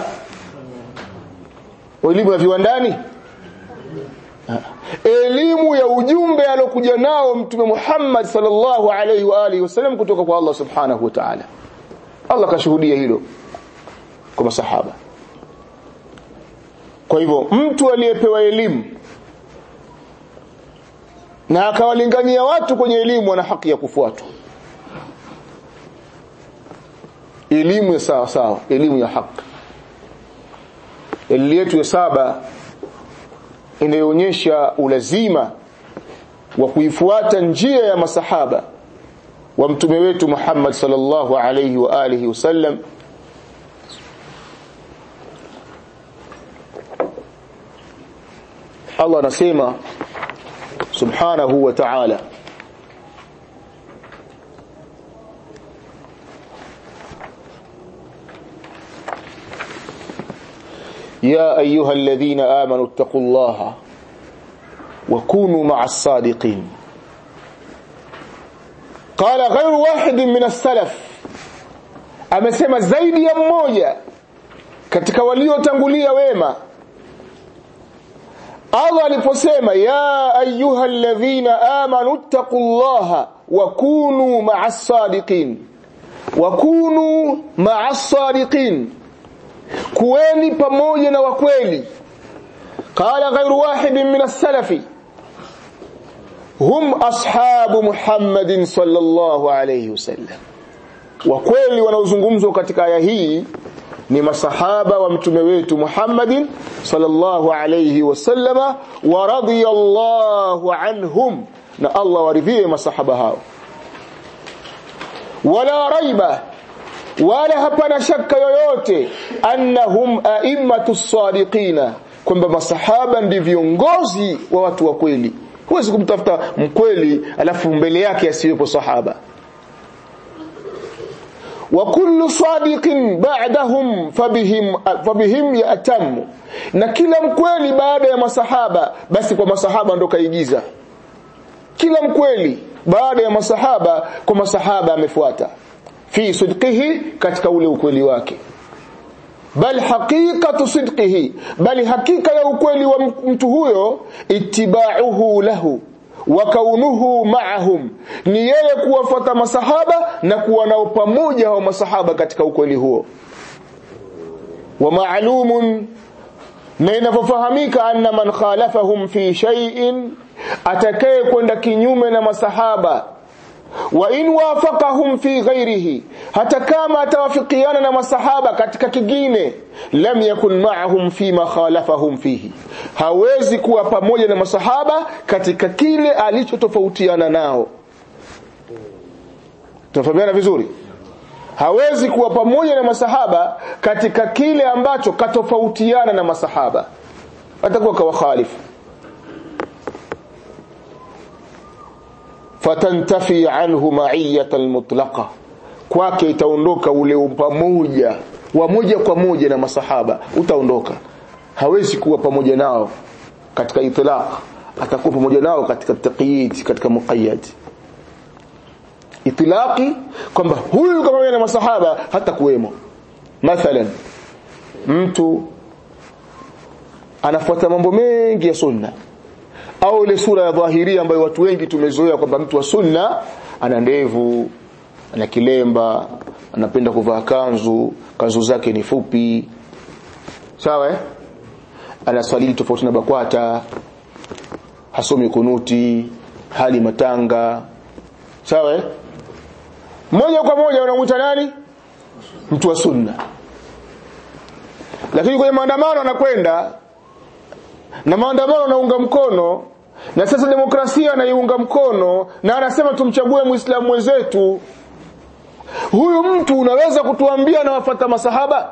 elimu ya viwandani elimu ya ujumbe alokuja nao mtume Muhammad sallallahu alaihi wa alihi wasallam kutoka kwa Allah subhanahu wa ta'ala Allah kashuhudia hilo kwa masahaba kwa hivyo mtu aliyepewa elimu na akawalingania watu kwenye elimu ana haki ya kufuatwa elimu ya sawa sawa elimu ya haki elimu yetu ya saba inayoonyesha ulazima wa kuifuata njia ya masahaba wa mtume wetu Muhammad sallallahu alayhi wa alihi wasallam Allah anasema subhanahu wa ta'ala يا أيها الذين آمنوا اتقوا الله وكونوا مع الصادقين قال غير واحد من السلف amesema zaidi ya mmoja katika waliotangulia wema Allah aliposema ya ayyuhalladhina amanu taqullaha wa kunu ma'as sadiqin wa kunu ma'as sadiqin kuweni pamoja na wakweli qala ghayru wahidin min as-salafi hum ashabu Muhammadin sallallahu alayhi wasallam wakweli wanaozungumzwa katika aya hii ni masahaba wa mtume wetu Muhammadin sallallahu alayhi wasallama wa radiyallahu anhum na Allah waridhie masahaba hao wala raiba wala hapana shaka yoyote annahum a'immatu sadiqina kwamba masahaba ndi viongozi wa watu wa kweli huwezi kumtafuta mkweli alafu mbele yake asiwepo sahaba wa kullu sadiqin ba'dahum fabihim fabihim ya'tamu na kila mkweli baada ya masahaba basi kwa masahaba ndo kaigiza kila mkweli baada ya masahaba kwa masahaba amefuata fi sidqihi katika ule ukweli wake bal haqiqatu sidqihi bali hakika ya ukweli wa mtu huyo ittiba'uhu lahu wa kaunuhu ma'ahum ni yeye kuwafuata masahaba na kuwa nao pamoja hao masahaba katika ukweli huo wa ma'lumun na inavyofahamika anna man khalafahum fi shay'in atakaye kwenda kinyume na masahaba wa in wafaqahum fi ghairihi hata kama atawafikiana na masahaba katika kingine lam yakun ma'ahum fi ma khalafahum fihi hawezi kuwa pamoja na masahaba katika kile alichotofautiana nao tunafahamiana vizuri hawezi kuwa pamoja na masahaba katika kile ambacho katofautiana na masahaba atakuwa kawakhalifu fatantafi anhu ma'iyatan mutlaqa kwake itaondoka ule upamoja wa moja kwa moja na masahaba utaondoka hawezi kuwa pamoja nao katika itlaq atakuwa pamoja nao katika taqyid katika muqayyad itlaqi kwamba huyu pamoja na masahaba hata kuwemo mathalan mtu anafuata mambo mengi ya sunna au ile sura ya dhahiria ambayo watu wengi tumezoea kwamba mtu wa sunna ana ndevu ana kilemba anapenda kuvaa kanzu kanzu zake ni fupi sawa eh ana swali tofauti na bakwata hasomi kunuti hali matanga sawa eh moja kwa moja unamuita nani mtu wa sunna lakini kwenye maandamano anakwenda na maandamano anaunga mkono na sasa demokrasia anaiunga mkono na anasema tumchague muislamu mwenzetu huyu mtu unaweza kutuambia anawafata masahaba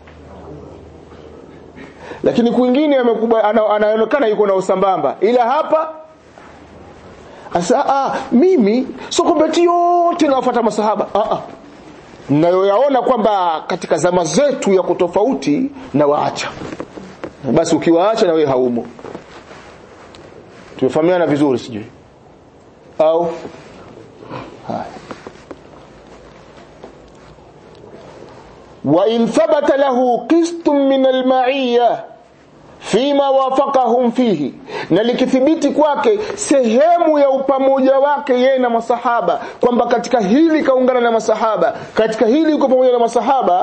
lakini kwingine anaonekana yuko na usambamba ila hapa asa ah, mimi sio kwamba yote nawafuata masahaba ah, ah. nayoyaona kwamba katika zama zetu ya kutofauti na waacha basi ukiwaacha na wewe haumo tumefahamiana vizuri sijui au haya wa in thabata lahu qistun min al-ma'iyya fima wafaqahum fihi na likithibiti kwake sehemu ya upamoja wake yeye na masahaba kwamba katika hili kaungana na masahaba katika hili yuko pamoja na masahaba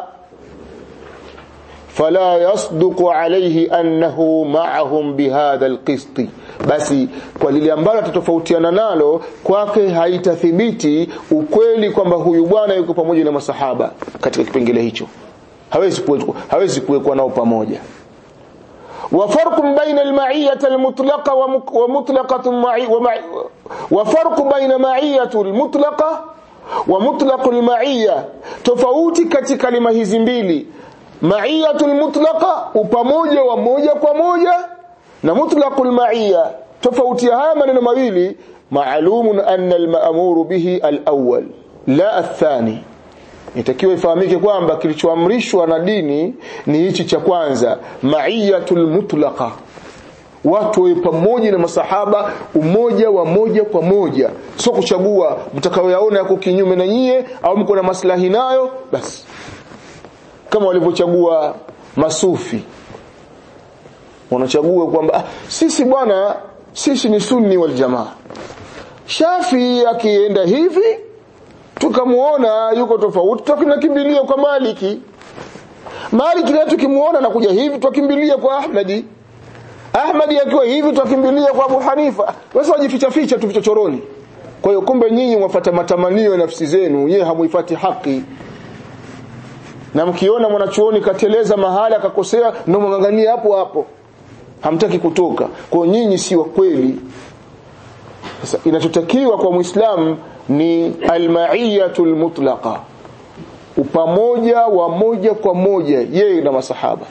fala yasduqu alayhi annahu ma'ahum bihadha alqist basi kwa lile ambalo tatofautiana nalo kwake haitathibiti ukweli kwamba huyu bwana yuko pamoja na masahaba katika kipengele hicho hawezi kuwekwa hawezi kuwekwa nao pamoja وفرق بين المعية المطلقة ومطلقة معي وفرق بين معية المطلقة ومطلق المعية tofauti katika kalima hizi mbili maiyatul mutlaqa upamoja wa moja kwa moja na mutlaqul maiya tofauti haya maneno mawili maalumun anna al-ma'muru bihi al-awwal la athani itakiwa ifahamike kwamba kilichoamrishwa na dini ni hichi cha kwanza maiyatul mutlaqa watu wawe pamoja na masahaba umoja wa moja kwa moja sio kuchagua mtakaoyaona yako kinyume na nyie au mko na maslahi nayo basi kama walivyochagua masufi wanachagua kwamba ah, sisi bwana sisi ni sunni wal jamaa shafi akienda hivi tukamuona yuko tofauti tukinakimbilia kwa maliki maliki na tukimuona anakuja hivi tukimbilia kwa ahmadi ahmadi akiwa hivi tukimbilia kwa abu hanifa sasa wajificha ficha tu vichochoroni kwa hiyo kumbe nyinyi mwafuata matamanio ya nafsi zenu yeye hamuifati haki na mkiona mwanachuoni kateleza mahala akakosea ndio mwangangania hapo hapo hamtaki kutoka kwa nyinyi si wa kweli sasa inachotakiwa kwa muislamu ni almaiyatul mutlaqa upamoja wa moja kwa moja yeye na masahaba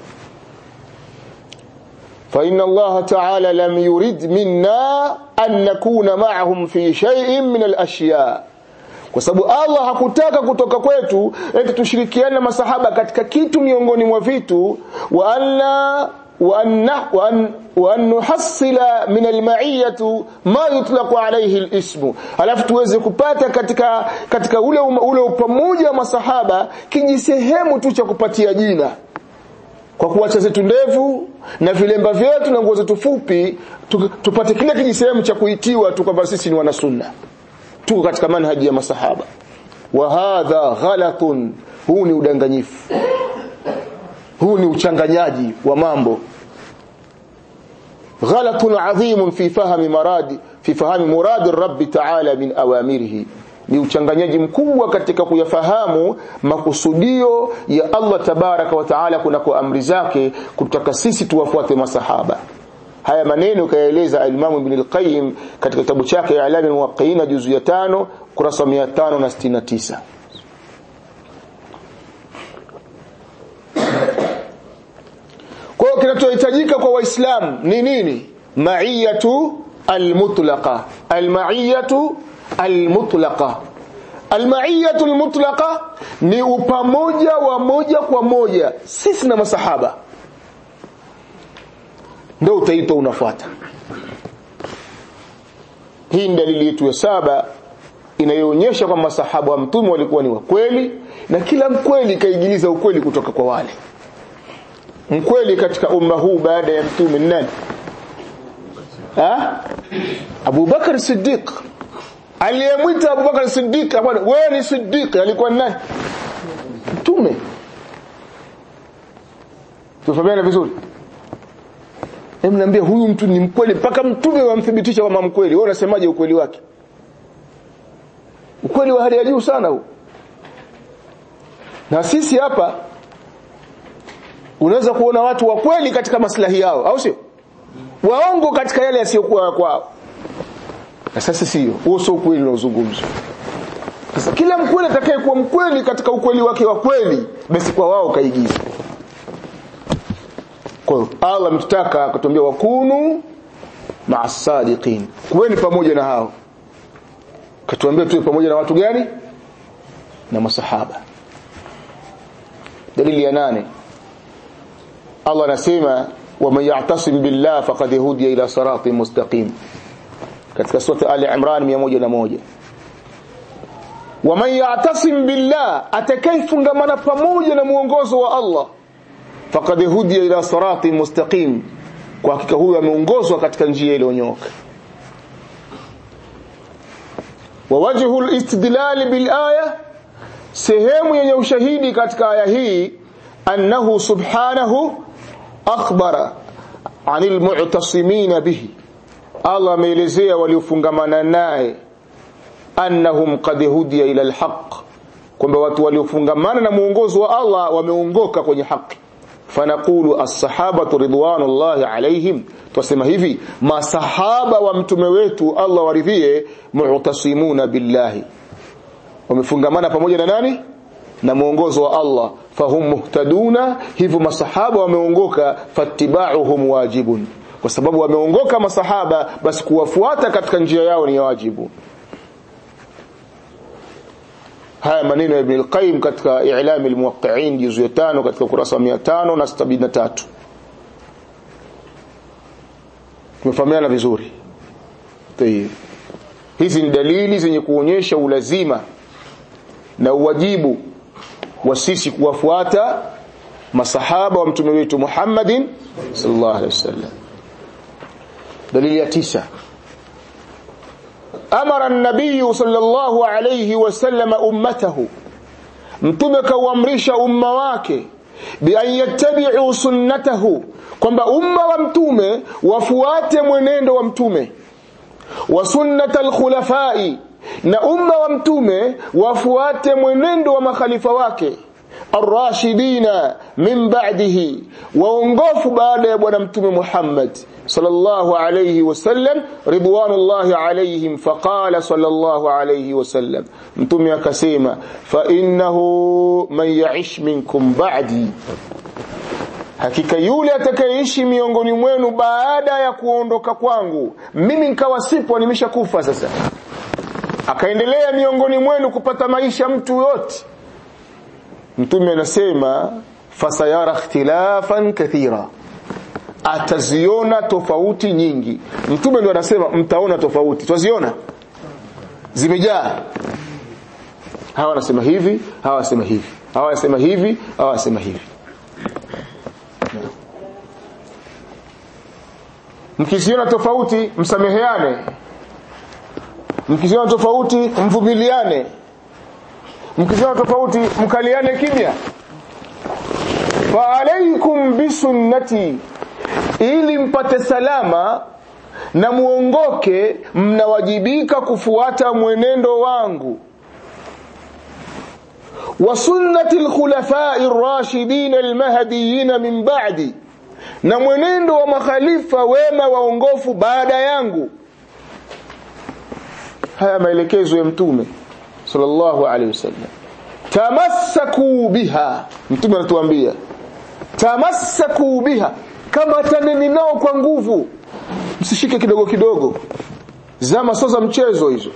فإن الله تعالى لم يرد منا أن نكون معهم في شيء من الأشياء kwa sababu Allah hakutaka kutoka kwetu eti tushirikiane na masahaba katika kitu miongoni mwa vitu wa anna wa anna wa an wa an nuhassila min alma'iyati ma yutlaqu alayhi alism alafu tuweze kupata katika katika ule ule pamoja wa masahaba kijisehemu tu cha kupatia jina kwa kuacha zetu ndevu na vilemba vyetu na nguo zetu fupi tupate kile kijisehemu cha kuitiwa tu kwamba sisi ni wanasunna tuko katika manhaji ya masahaba wa hadha ghalatun huu ni udanganyifu huu ni uchanganyaji wa mambo غلط عظيم في فهم مراد في فهم مراد الرب تعالى من أوامره ni uchanganyaji mkubwa katika kuyafahamu makusudio ya Allah tabaraka wa taala kunako amri zake kutaka sisi tuwafuate masahaba haya maneno kayaeleza al-Imam Ibn al-Qayyim katika kitabu chake I'lam al-Muwaqqi'in juzu ya 5 kurasa 569 kwa hiyo kinachohitajika kwa waislamu ni nini ma'iyatu al-mutlaqa al-ma'iyatu al-mutlaqa al-ma'iyatu al-mutlaqa ni upamoja wa moja kwa moja sisi na masahaba ndio utaitwa unafuata hii ni dalili yetu ya saba inayoonyesha kwamba masahaba wa mtume walikuwa ni wakweli na kila mkweli kaigiliza ukweli kutoka kwa wale mkweli katika umma huu baada ya mtume ni nani ha Abu Bakar Siddiq aliyemwita Abu Bakar Siddiq bwana wewe ni Siddiq alikuwa ni nani mtume tufahamiana vizuri Hebu niambie huyu mtu ni mkweli mpaka mtume wamthibitisha kama mkweli. Wewe unasemaje ukweli wake? Ukweli wa hali ya juu sana huu. Na sisi hapa unaweza kuona watu wa kweli katika maslahi yao, au sio? Waongo katika yale yasiyokuwa kwao. Na sasa sio, huo sio ukweli unaozungumzwa. Sasa kila mkweli atakaye kuwa mkweli katika ukweli wake wa kweli, basi kwa wao kaigiza. Kwa hiyo Allah mtutaka akatuambia wakunu ma'as-sadiqin. Kuweni pamoja na hao. Katuambia tuwe pamoja na watu gani? Na masahaba. Dalili ya nane. Allah anasema waman ya'tasim billah faqad hudiya ila siratin mustaqim. Katika sura Ali Imran 101. Waman ya'tasim billah atakayefungamana pamoja na muongozo wa Allah faqad hudiya ila siratin mustaqim kwa hakika huyu ameongozwa katika njia iliyonyoka wa wajhu al-istidlal bil aya sehemu yenye ushahidi katika aya hii annahu subhanahu akhbara anil mu'tasimin bihi Allah ameelezea waliofungamana naye annahum qad hudiya ila al-haq kwamba watu waliofungamana na muongozo wa Allah wameongoka kwenye haki fanaqulu as-sahabatu ridwanullahi alaihim tusema hivi masahaba wa mtume wetu Allah waridhie mu'tasimuna billahi wamefungamana pamoja na nani na muongozo wa Allah fahum muhtaduna hivyo masahaba wameongoka fattiba'uhum wajibun kwa sababu wameongoka masahaba basi kuwafuata katika njia yao ni wajibu haya maneno ya Ibn al-Qayyim katika I'lam al-Muwaqqi'in juzu ya 5 katika ukurasa wa 573 tumefahamiana vizuri tayeb hizi ni dalili zenye kuonyesha ulazima na uwajibu wa sisi kuwafuata masahaba wa mtume wetu Muhammadin sallallahu alaihi wasallam dalili ya tisa amara an-nabiy sallallahu alayhi wasallam ummatahu mtume kauamrisha umma wake bi an yattabi'u sunnatahu kwamba umma wa mtume wafuate mwenendo wa mtume wa sunnatal khulafai na umma wa mtume wafuate mwenendo wa makhalifa wake arrashidina min ba'dihi waongofu baada ya bwana mtume Muhammad sallallahu alayhi wasallam ridwanullahi alayhim faqala sallallahu alayhi wasallam mtume akasema fa innahu man ya'ish minkum ba'di hakika yule atakayeishi miongoni mwenu baada ya kuondoka kwangu mimi nikawa sipo nimeshakufa sasa akaendelea miongoni mwenu kupata maisha mtu yote mtume anasema fasayara ikhtilafan kathira ataziona tofauti nyingi mtume ndo anasema mtaona tofauti twaziona zimejaa hawa wanasema hivi hawa wanasema hivi hawa wanasema hivi hawa wanasema hivi mkiziona tofauti msameheane mkiziona tofauti mvumiliane mkiziona tofauti mkaliane kimya fa alaikum bisunnati ili mpate salama na muongoke mnawajibika kufuata mwenendo wangu wa sunnati alkhulafai ar-rashidin al-mahdiyyin min ba'di na mwenendo wa makhalifa wema waongofu baada yangu haya maelekezo ya mtume sallallahu alaihi wasallam tamassaku biha mtume anatuambia tamassaku biha kama taneni nao kwa nguvu msishike kidogo kidogo zama sio za mchezo hizo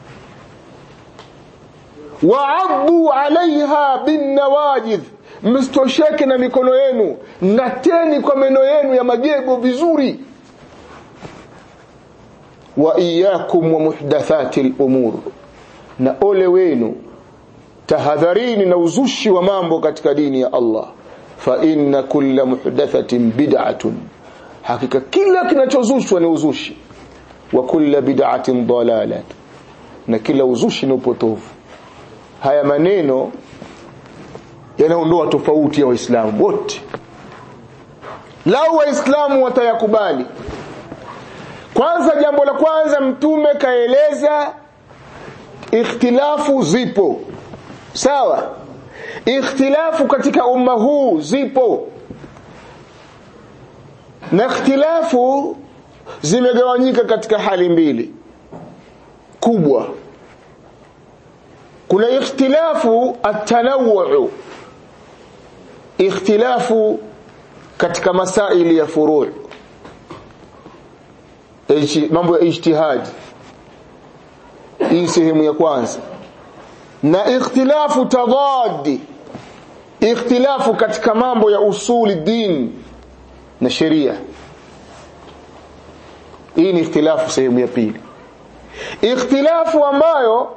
waaddu alaiha binnawajidh msitosheke na mikono yenu ngateni kwa meno yenu ya magego vizuri wa iyakum wa muhdathati al-umur na ole wenu tahadharini na uzushi wa mambo katika dini ya Allah fa inna kulla muhdathatin bid'atun hakika kila kinachozushwa ni uzushi wa kulla bid'atin dalalat na kila uzushi ni upotovu haya maneno yanaondoa tofauti ya waislamu wote lau waislamu watayakubali kwanza jambo la kwanza mtume kaeleza ikhtilafu zipo sawa ikhtilafu katika umma huu zipo na ikhtilafu zimegawanyika katika hali mbili kubwa kuna ikhtilafu at-tanawwu ikhtilafu katika masaili ya furu' mambo ya ijtihad hii sehemu ya kwanza na ikhtilafu tadad ikhtilafu katika mambo ya usuli din na sheria hii ni ikhtilafu sehemu ya pili ikhtilafu ambayo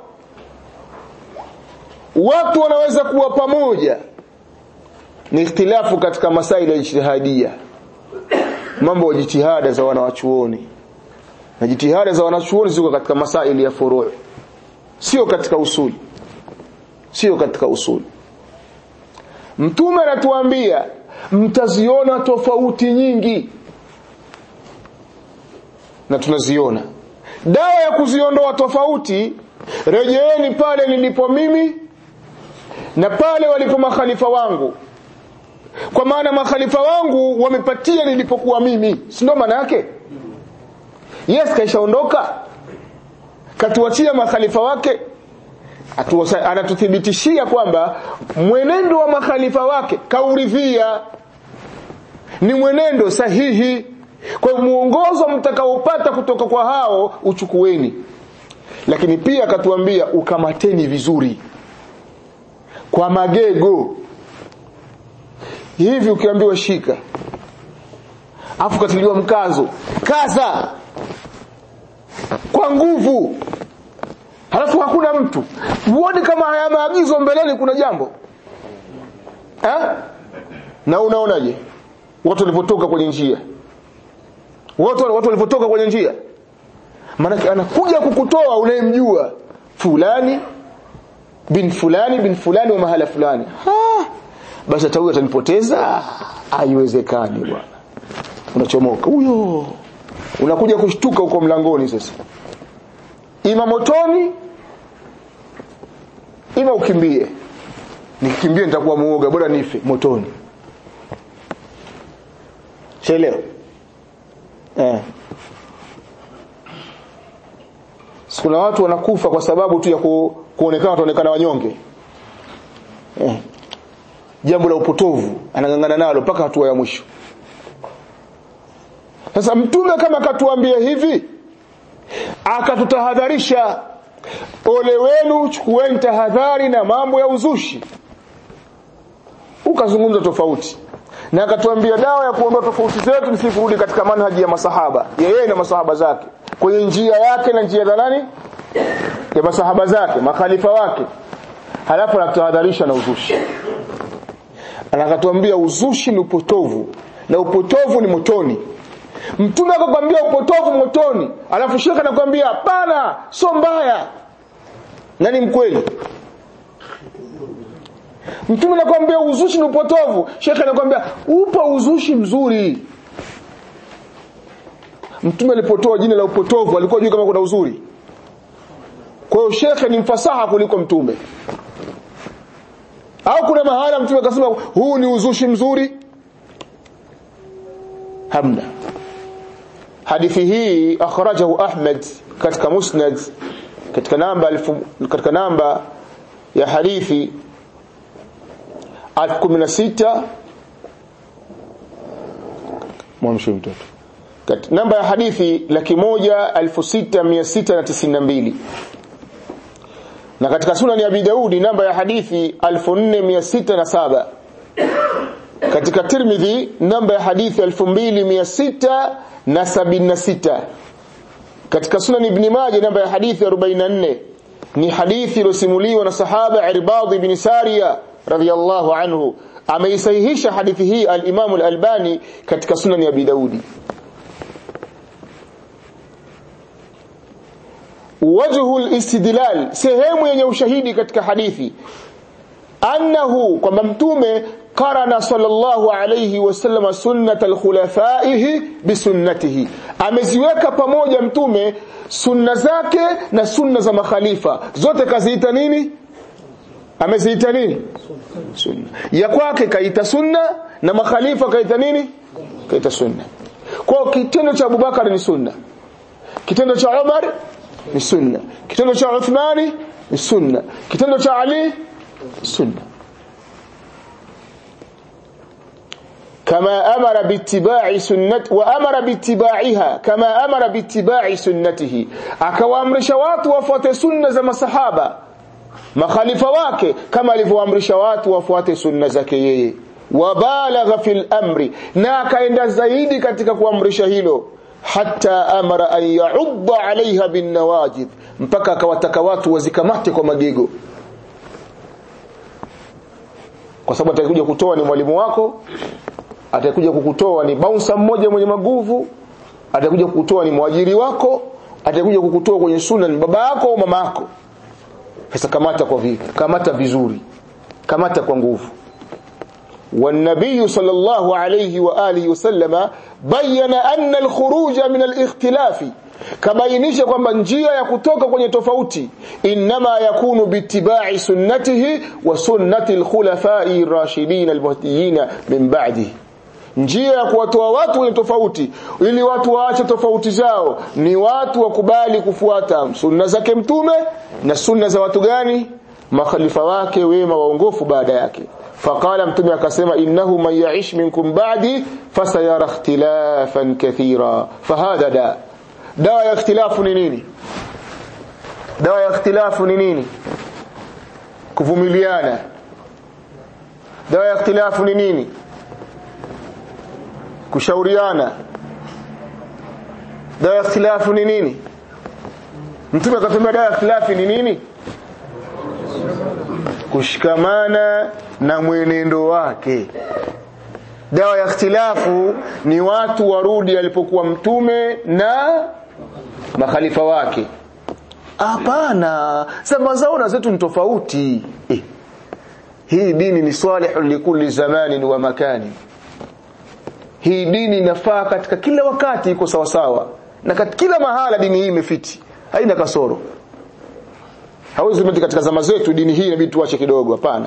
watu wanaweza kuwa pamoja ni ikhtilafu katika masaili ya ijtihadia mambo ya jitihada za wanawachuoni na jitihada za wanachuoni ziko katika masaili ya furu' sio katika usuli sio katika usuli mtume anatuambia mtaziona tofauti nyingi na tunaziona dawa ya kuziondoa tofauti rejeeni pale nilipo mimi na pale walipo makhalifa wangu kwa maana makhalifa wangu wamepatia nilipokuwa mimi si ndio maana yake yes kaishaondoka katuachia makhalifa wake Atuwasa, anatuthibitishia kwamba mwenendo wa makhalifa wake kauridhia ni mwenendo sahihi kwa muongozo mtakaopata kutoka kwa hao uchukueni lakini pia akatuambia ukamateni vizuri kwa magego hivi ukiambiwa shika afu katiliwa mkazo kaza kwa nguvu halafu hakuna mtu huoni kama haya maagizo mbeleni kuna jambo ha? na unaonaje watu walipotoka kwenye njia watu watu walipotoka kwenye njia maana anakuja kukutoa unayemjua fulani bin fulani bin fulani wa mahala fulani ha basi hata huyo atanipoteza haiwezekani bwana unachomoka huyo unakuja kushtuka huko mlangoni sasa ima motoni ima ukimbie nikikimbie nitakuwa muoga bora nife motoni chelewa eh kuna watu wanakufa kwa sababu tu ya ku, kuonekana wataonekana wanyonge eh jambo la upotovu anangangana nalo mpaka hatua ya mwisho sasa mtume kama akatuambia hivi akatutahadharisha ole wenu chukueni tahadhari na mambo ya uzushi ukazungumza tofauti na akatuambia dawa ya kuondoa tofauti zetu ni kurudi katika manhaji ya masahaba yeye na masahaba zake kwenye njia yake na njia za nani ya masahaba zake makhalifa wake halafu anatahadharisha na uzushi anakatuambia uzushi ni upotovu na upotovu ni motoni mtume akakwambia upotovu motoni alafu shekhe anakwambia hapana sio mbaya nani mkweli mtume anakwambia uzushi ni upotovu shekhe anakwambia upo uzushi mzuri mtume alipotoa jina la upotovu alikuwa juu kama kuna uzuri kwa hiyo shekhe ni mfasaha kuliko mtume au kuna mahala mtume akasema huu ni uzushi mzuri hamna hadithi hii akhrajahu Ahmad katika musnad katika namba alfu, katika namba ya hadithi 1016 mwamshe mtoto katika namba ya hadithi laki moja elfu sita mia sita na tisini na mbili na katika sunan ya Abi Daudi namba ya hadithi 4607 katika Tirmidhi namba ya hadithi 2676 katika sunan Ibn Majah namba ya hadithi 44 ni hadithi iliyosimuliwa na sahaba Irbad ibn Sariya radhiyallahu anhu ameisahihisha hadithi hii al-Imam al-Albani katika sunan ya Abi Daudi wajhu al-istidlal sehemu yenye ushahidi katika hadithi annahu kwamba mtume qarana sallallahu alayhi wasallam sunnat al-khulafaihi bisunnatihi ameziweka pamoja mtume sunna zake na sunna za makhalifa zote kaziita nini ameziita nini sunna ya kwake kaita sunna na makhalifa kaita nini kaita sunna kwa kitendo cha Abubakar ni sunna kitendo cha Umar ni sunna kitendo cha Uthmani ni sunna kitendo cha Ali sunna كما أمر باتباع سنة وأمر باتباعها كما أمر باتباع سنته akawaamrisha watu wafuate sunna za masahaba makhalifa wake kama alivyoamrisha watu wafuate sunna zake yeye wabalagha fil amri na akaenda zaidi katika kuamrisha hilo hata amara an yaudda alaiha bin nawajid mpaka akawataka watu wazikamate kwa magego kwa sababu atakuja kutoa ni mwalimu wako atakuja kukutoa ni bouncer mmoja mwenye maguvu atakuja kukutoa ni mwajiri wako atakuja kukutoa kwenye sunna ni baba yako au mama yako sasa kamata kwa vipi kamata vizuri kamata kwa nguvu والنبي صلى الله عليه وآله وسلم بين أن الخروج من الاختلاف kabainisha kwamba njia ya kutoka kwenye tofauti inma yakunu biittiba'i sunnatihi wa sunnati al-khulafa'i ar-rashidin al-mahdiyyin min ba'dihi njia ya kuwatoa watu wenye tofauti ili watu waache tofauti zao ni watu wakubali kufuata sunna zake mtume na sunna za watu gani makhalifa wake wema waongofu baada yake faqala mtume akasema innahu man ya'ish minkum ba'di fasayara ikhtilafan kathira fahada da dawa ya ikhtilafu ni nini dawa ya ikhtilafu ni nini kuvumiliana dawa ya ikhtilafu ni nini kushauriana dawa ya ikhtilafu ni nini mtume akasema dawa ya ikhtilafu ni nini kushikamana na mwenendo wake dawa ya ikhtilafu ni watu warudi alipokuwa mtume na makhalifa wake hapana sema zao na zetu ni tofauti eh. hii dini ni salihun likulli zamanin wa makani hii dini inafaa katika kila wakati iko sawa sawa na katika kila mahala dini hii imefiti haina kasoro hawezi kumeti katika zama zetu dini hii inabidi tuache kidogo hapana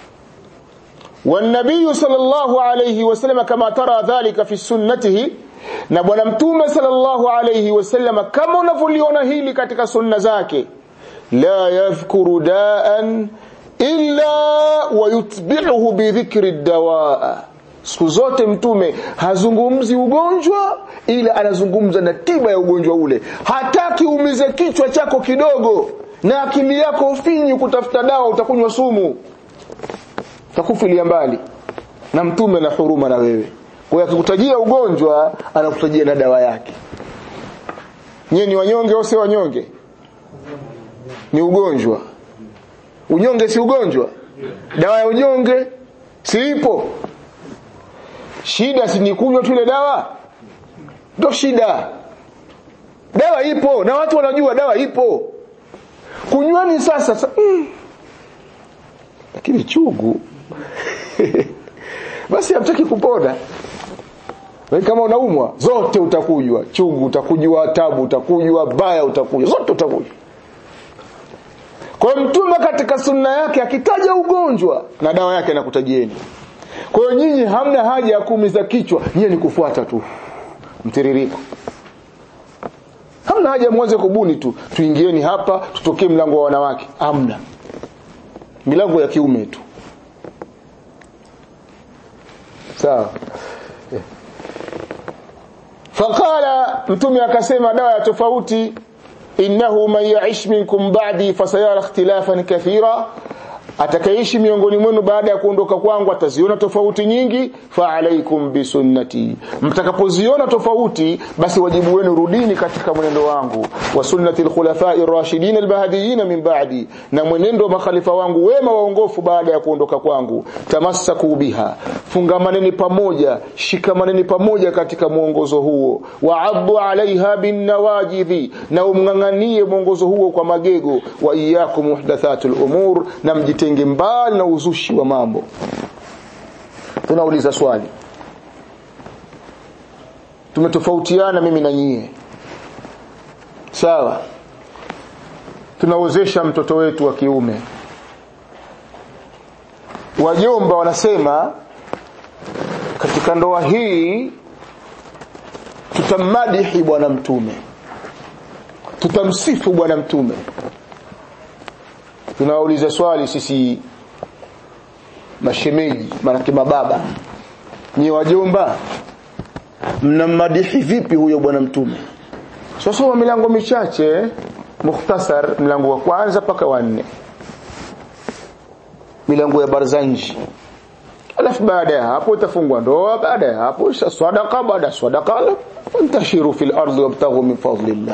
والنبي صلى الله عليه وسلم كما ترى ذلك في سنته na bwana mtume sallallahu alayhi wasallam kama unavyoliona hili katika sunna zake la yadhkuru daan illa wayutbi'uhu bi dhikri dawaa siku zote mtume hazungumzi ugonjwa ila anazungumza na tiba ya ugonjwa ule hataki umize kichwa chako kidogo na akili yako ufinyi kutafuta dawa utakunywa sumu takufilia mbali na mtume na huruma na wewe kwa hiyo akikutajia ugonjwa anakutajia na dawa yake nyie ni wanyonge au si wanyonge ni ugonjwa unyonge si ugonjwa dawa ya unyonge si ipo shida si ni kunywa tu ile dawa ndo shida dawa ipo na watu wanajua dawa ipo kunywani sasa sa, mm. lakini chugu basi hamtaki kupona wewe kama unaumwa zote utakujwa chungu utakujwa tabu utakujwa baya utakujwa zote utakujwa kwa mtume katika sunna yake akitaja ugonjwa na dawa yake anakutajieni kwa hiyo nyinyi hamna haja ya kuumiza kichwa nyinyi ni kufuata tu mtiririko hamna haja mwanze kubuni tu tuingieni hapa tutokee mlango wa wanawake hamna milango ya kiume tu sawa faqala mtume akasema dawa ya tofauti innahu man ya'ish minkum ba'di fasayara ikhtilafan kathira atakaishi miongoni mwenu baada ya kuondoka kwangu ataziona tofauti nyingi fa alaikum bisunnati mtakapoziona tofauti basi wajibu wenu rudini katika mwenendo wangu wa sunnati alkhulafai rashidin albahdiyin min ba'di na mwenendo wa makhalifa wangu wema waongofu baada ya kuondoka kwangu tamassaku biha fungamaneni pamoja shikamaneni pamoja katika mwongozo huo wa'addu alaiha bin nawajidhi na umnganganie mwongozo huo kwa magego wa iyyakum muhdathatul umur na mjite mjitenge mbali na uzushi wa mambo tunauliza swali tumetofautiana mimi na nyie sawa tunaozesha mtoto wetu wa kiume wajomba wanasema katika ndoa hii tutamadihi bwana mtume tutamsifu bwana mtume tunawauliza swali sisi mashemeji manake mababa nyi wajomba mnammadihi vipi huyo bwana mtume sasa milango michache mukhtasar mlango wa kwanza mpaka wa nne milango ya barzanji alafu baada ya hapo itafungwa ndoa baada ya hapo sadaqa baada ya sadaqa fantashiru fil ardi wabtaghu min fadlillah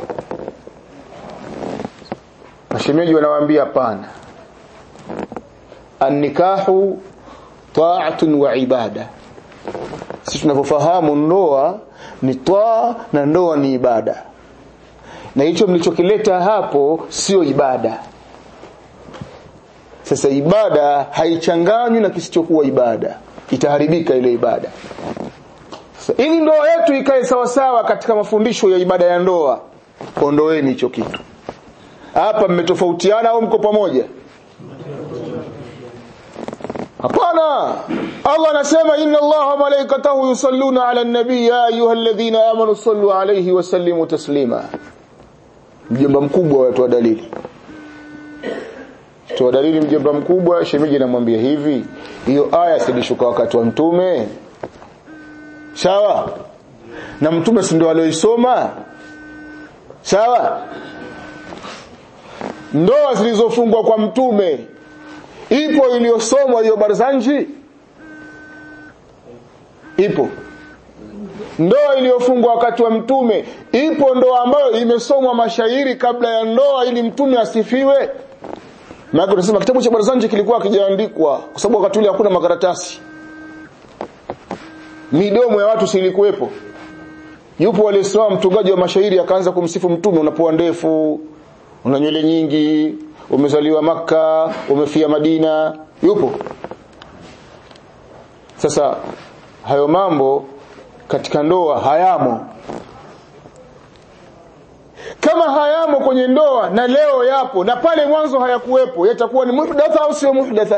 mashemeji wanawaambia hapana annikahu ta'atun wa ibada sisi tunavyofahamu ndoa ni taa na ndoa ni ibada na hicho mlichokileta hapo sio ibada sasa ibada haichanganywi na kisichokuwa ibada itaharibika ile ibada sasa ili ndoa yetu ikae sawa sawa katika mafundisho ya ibada ya ndoa ondoeni hicho kitu hapa mmetofautiana au mko pamoja hapana Allah anasema inna Allah wa malaikatahu yusalluna ala nabii ya ayyuhalladhina amanu sallu alayhi wa sallimu taslima mjomba mkubwa watu wa dalili toa dalili mjomba mkubwa shemeji namwambia hivi hiyo aya silishuka wakati wa mtume sawa na mtume si ndio alioisoma sawa ndoa zilizofungwa kwa mtume ipo iliyosomwa hiyo barzanji ipo ndoa iliyofungwa wakati wa mtume ipo ndoa ambayo imesomwa mashairi kabla ya ndoa ili mtume asifiwe maana tunasema kitabu cha barzanji kilikuwa kijaandikwa kwa sababu wakati ule hakuna makaratasi midomo ya watu silikuwepo yupo aliyesimama mtungaji wa mashairi akaanza kumsifu mtume unapoa ndefu una nywele nyingi umezaliwa maka umefia Madina yupo sasa hayo mambo katika ndoa hayamo kama hayamo kwenye ndoa na leo yapo na pale mwanzo hayakuwepo yatakuwa ni muhdatha au sio muhdatha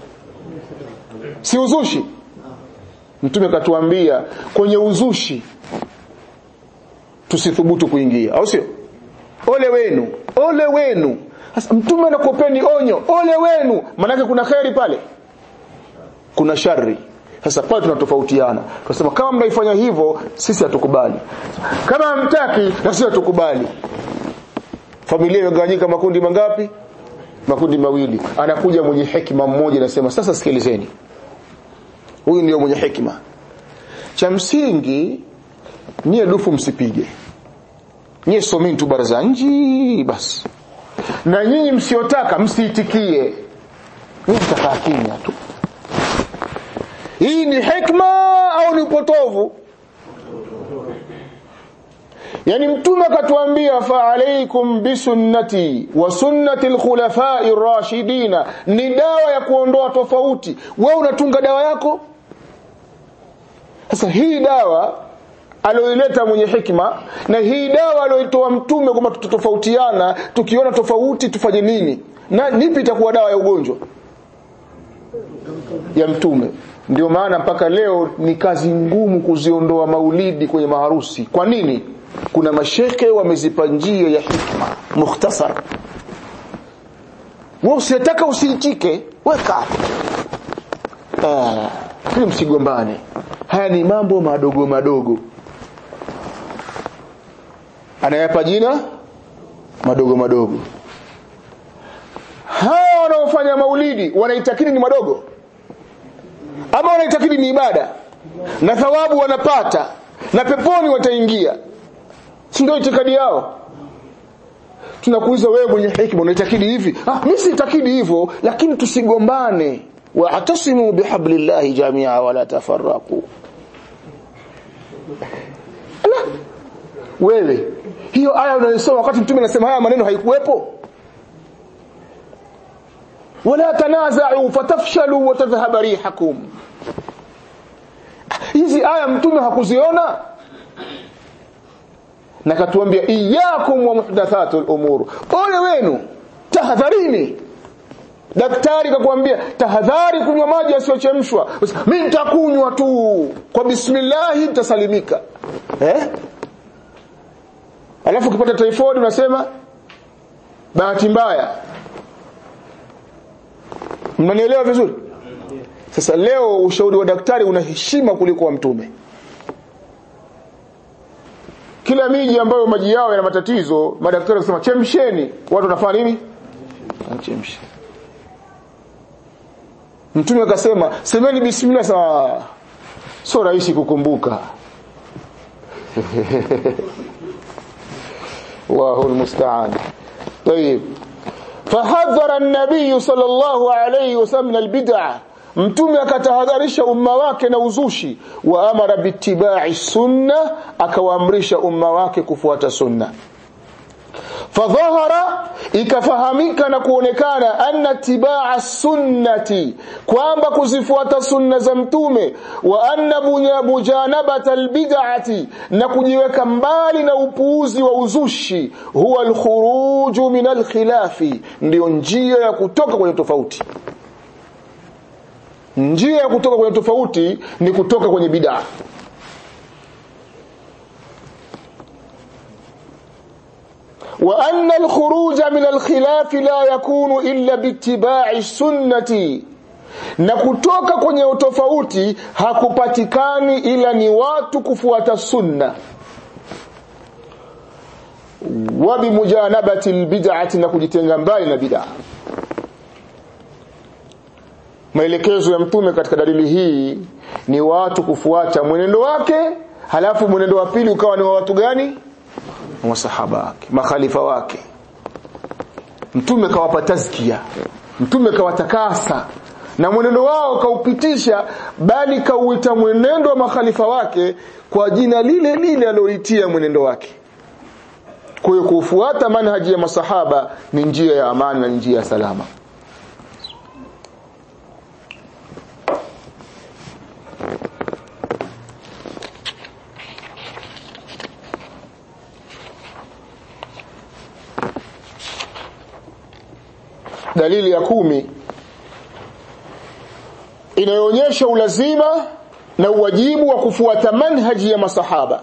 si uzushi mtume katuambia kwenye uzushi tusithubutu kuingia au sio ole wenu ole wenu sasa mtume anakupeni onyo ole wenu manake kuna kheri pale kuna shari sasa pale tunatofautiana tunasema kama mnaifanya hivyo sisi hatukubali kama hamtaki na sisi hatukubali familia imegawanyika makundi mangapi makundi mawili anakuja mwenye hekima mmoja anasema sasa sikilizeni huyu ndio mwenye hekima cha msingi nyie dufu msipige nyie someni tu baraza nji basi na nyinyi msiotaka msiitikie nyinyi mtakaa kimya tu hii ni hikma au ni upotovu yani mtume akatuambia fa alaikum bisunnati wa sunnati alkhulafai rashidina ni dawa ya kuondoa tofauti wewe unatunga dawa yako sasa hii dawa alioileta mwenye hikma na hii dawa alioitoa mtume kwamba tutatofautiana tukiona tofauti tufanye nini na nipi itakuwa dawa ya ugonjwa ya mtume ndio maana mpaka leo ni kazi ngumu kuziondoa maulidi kwenye maharusi kwa nini kuna masheke wamezipa njia ya hikma mukhtasar wewe usitaka usiichike weka ah kile msigombane haya ni mambo madogo madogo anayapa jina madogo madogo hawa wanaofanya maulidi wanaitakidi ni madogo ama wanaitakidi ni ibada na thawabu wanapata na peponi wataingia si ndio itikadi yao tunakuuliza wewe mwenye hikma unaitakidi hivi ah mimi siitakidi hivyo lakini tusigombane wa'tasimu bihablillahi jami'a wala tafarraqu wewe hiyo aya unayosoma wakati mtume anasema haya maneno haikuwepo wala tanaza'u fatafshalu wa tadhhaba rihakum hizi aya mtume hakuziona na katuambia iyyakum wa muhdathatul umur ole wenu tahadharini daktari kakwambia tahadhari kunywa maji yasiyochemshwa mimi nitakunywa tu kwa bismillah nitasalimika eh alafu ukipata typhoid unasema bahati mbaya mnanielewa vizuri sasa leo ushauri wa daktari una heshima kuliko wa mtume kila miji ambayo maji yao yana matatizo madaktari wanasema chemsheni watu wanafanya nini chemshe mtume akasema semeni bismillah sawa sio rahisi kukumbuka الله المستعان طيب فحذر النبي صلى الله عليه وسلم من البدع mtume akatahadharisha umma wake na uzushi wa amara bittibai sunna akawaamrisha umma wake kufuata sunna fadhahara ikafahamika na kuonekana anna tibaa sunnati kwamba kuzifuata sunna za mtume wa anna mujanabata albid'ati na kujiweka mbali na upuuzi wa uzushi huwa alkhuruju min alkhilafi ndio njia ya kutoka kwenye tofauti njia ya kutoka kwenye tofauti ni kutoka kwenye bid'a وأن الخروج من الخلاف لا يكون إلا باتباع السنة na kutoka kwenye utofauti hakupatikani ila ni watu kufuata sunna wa bimujanabati albid'ati na kujitenga mbali na bid'a maelekezo ya mtume katika dalili hii ni watu kufuata mwenendo wake halafu mwenendo wa pili ukawa ni wa watu gani masahaba wake makhalifa wake mtume kawapa tazkia mtume kawatakasa na mwenendo wao kaupitisha bali kauita mwenendo wa makhalifa wake kwa jina lile lile alioitia mwenendo wake kwa hiyo kufuata manhaji ya masahaba ni njia ya amani na njia ya salama dalili ya kumi inayoonyesha ulazima na uwajibu wa kufuata manhaji ya masahaba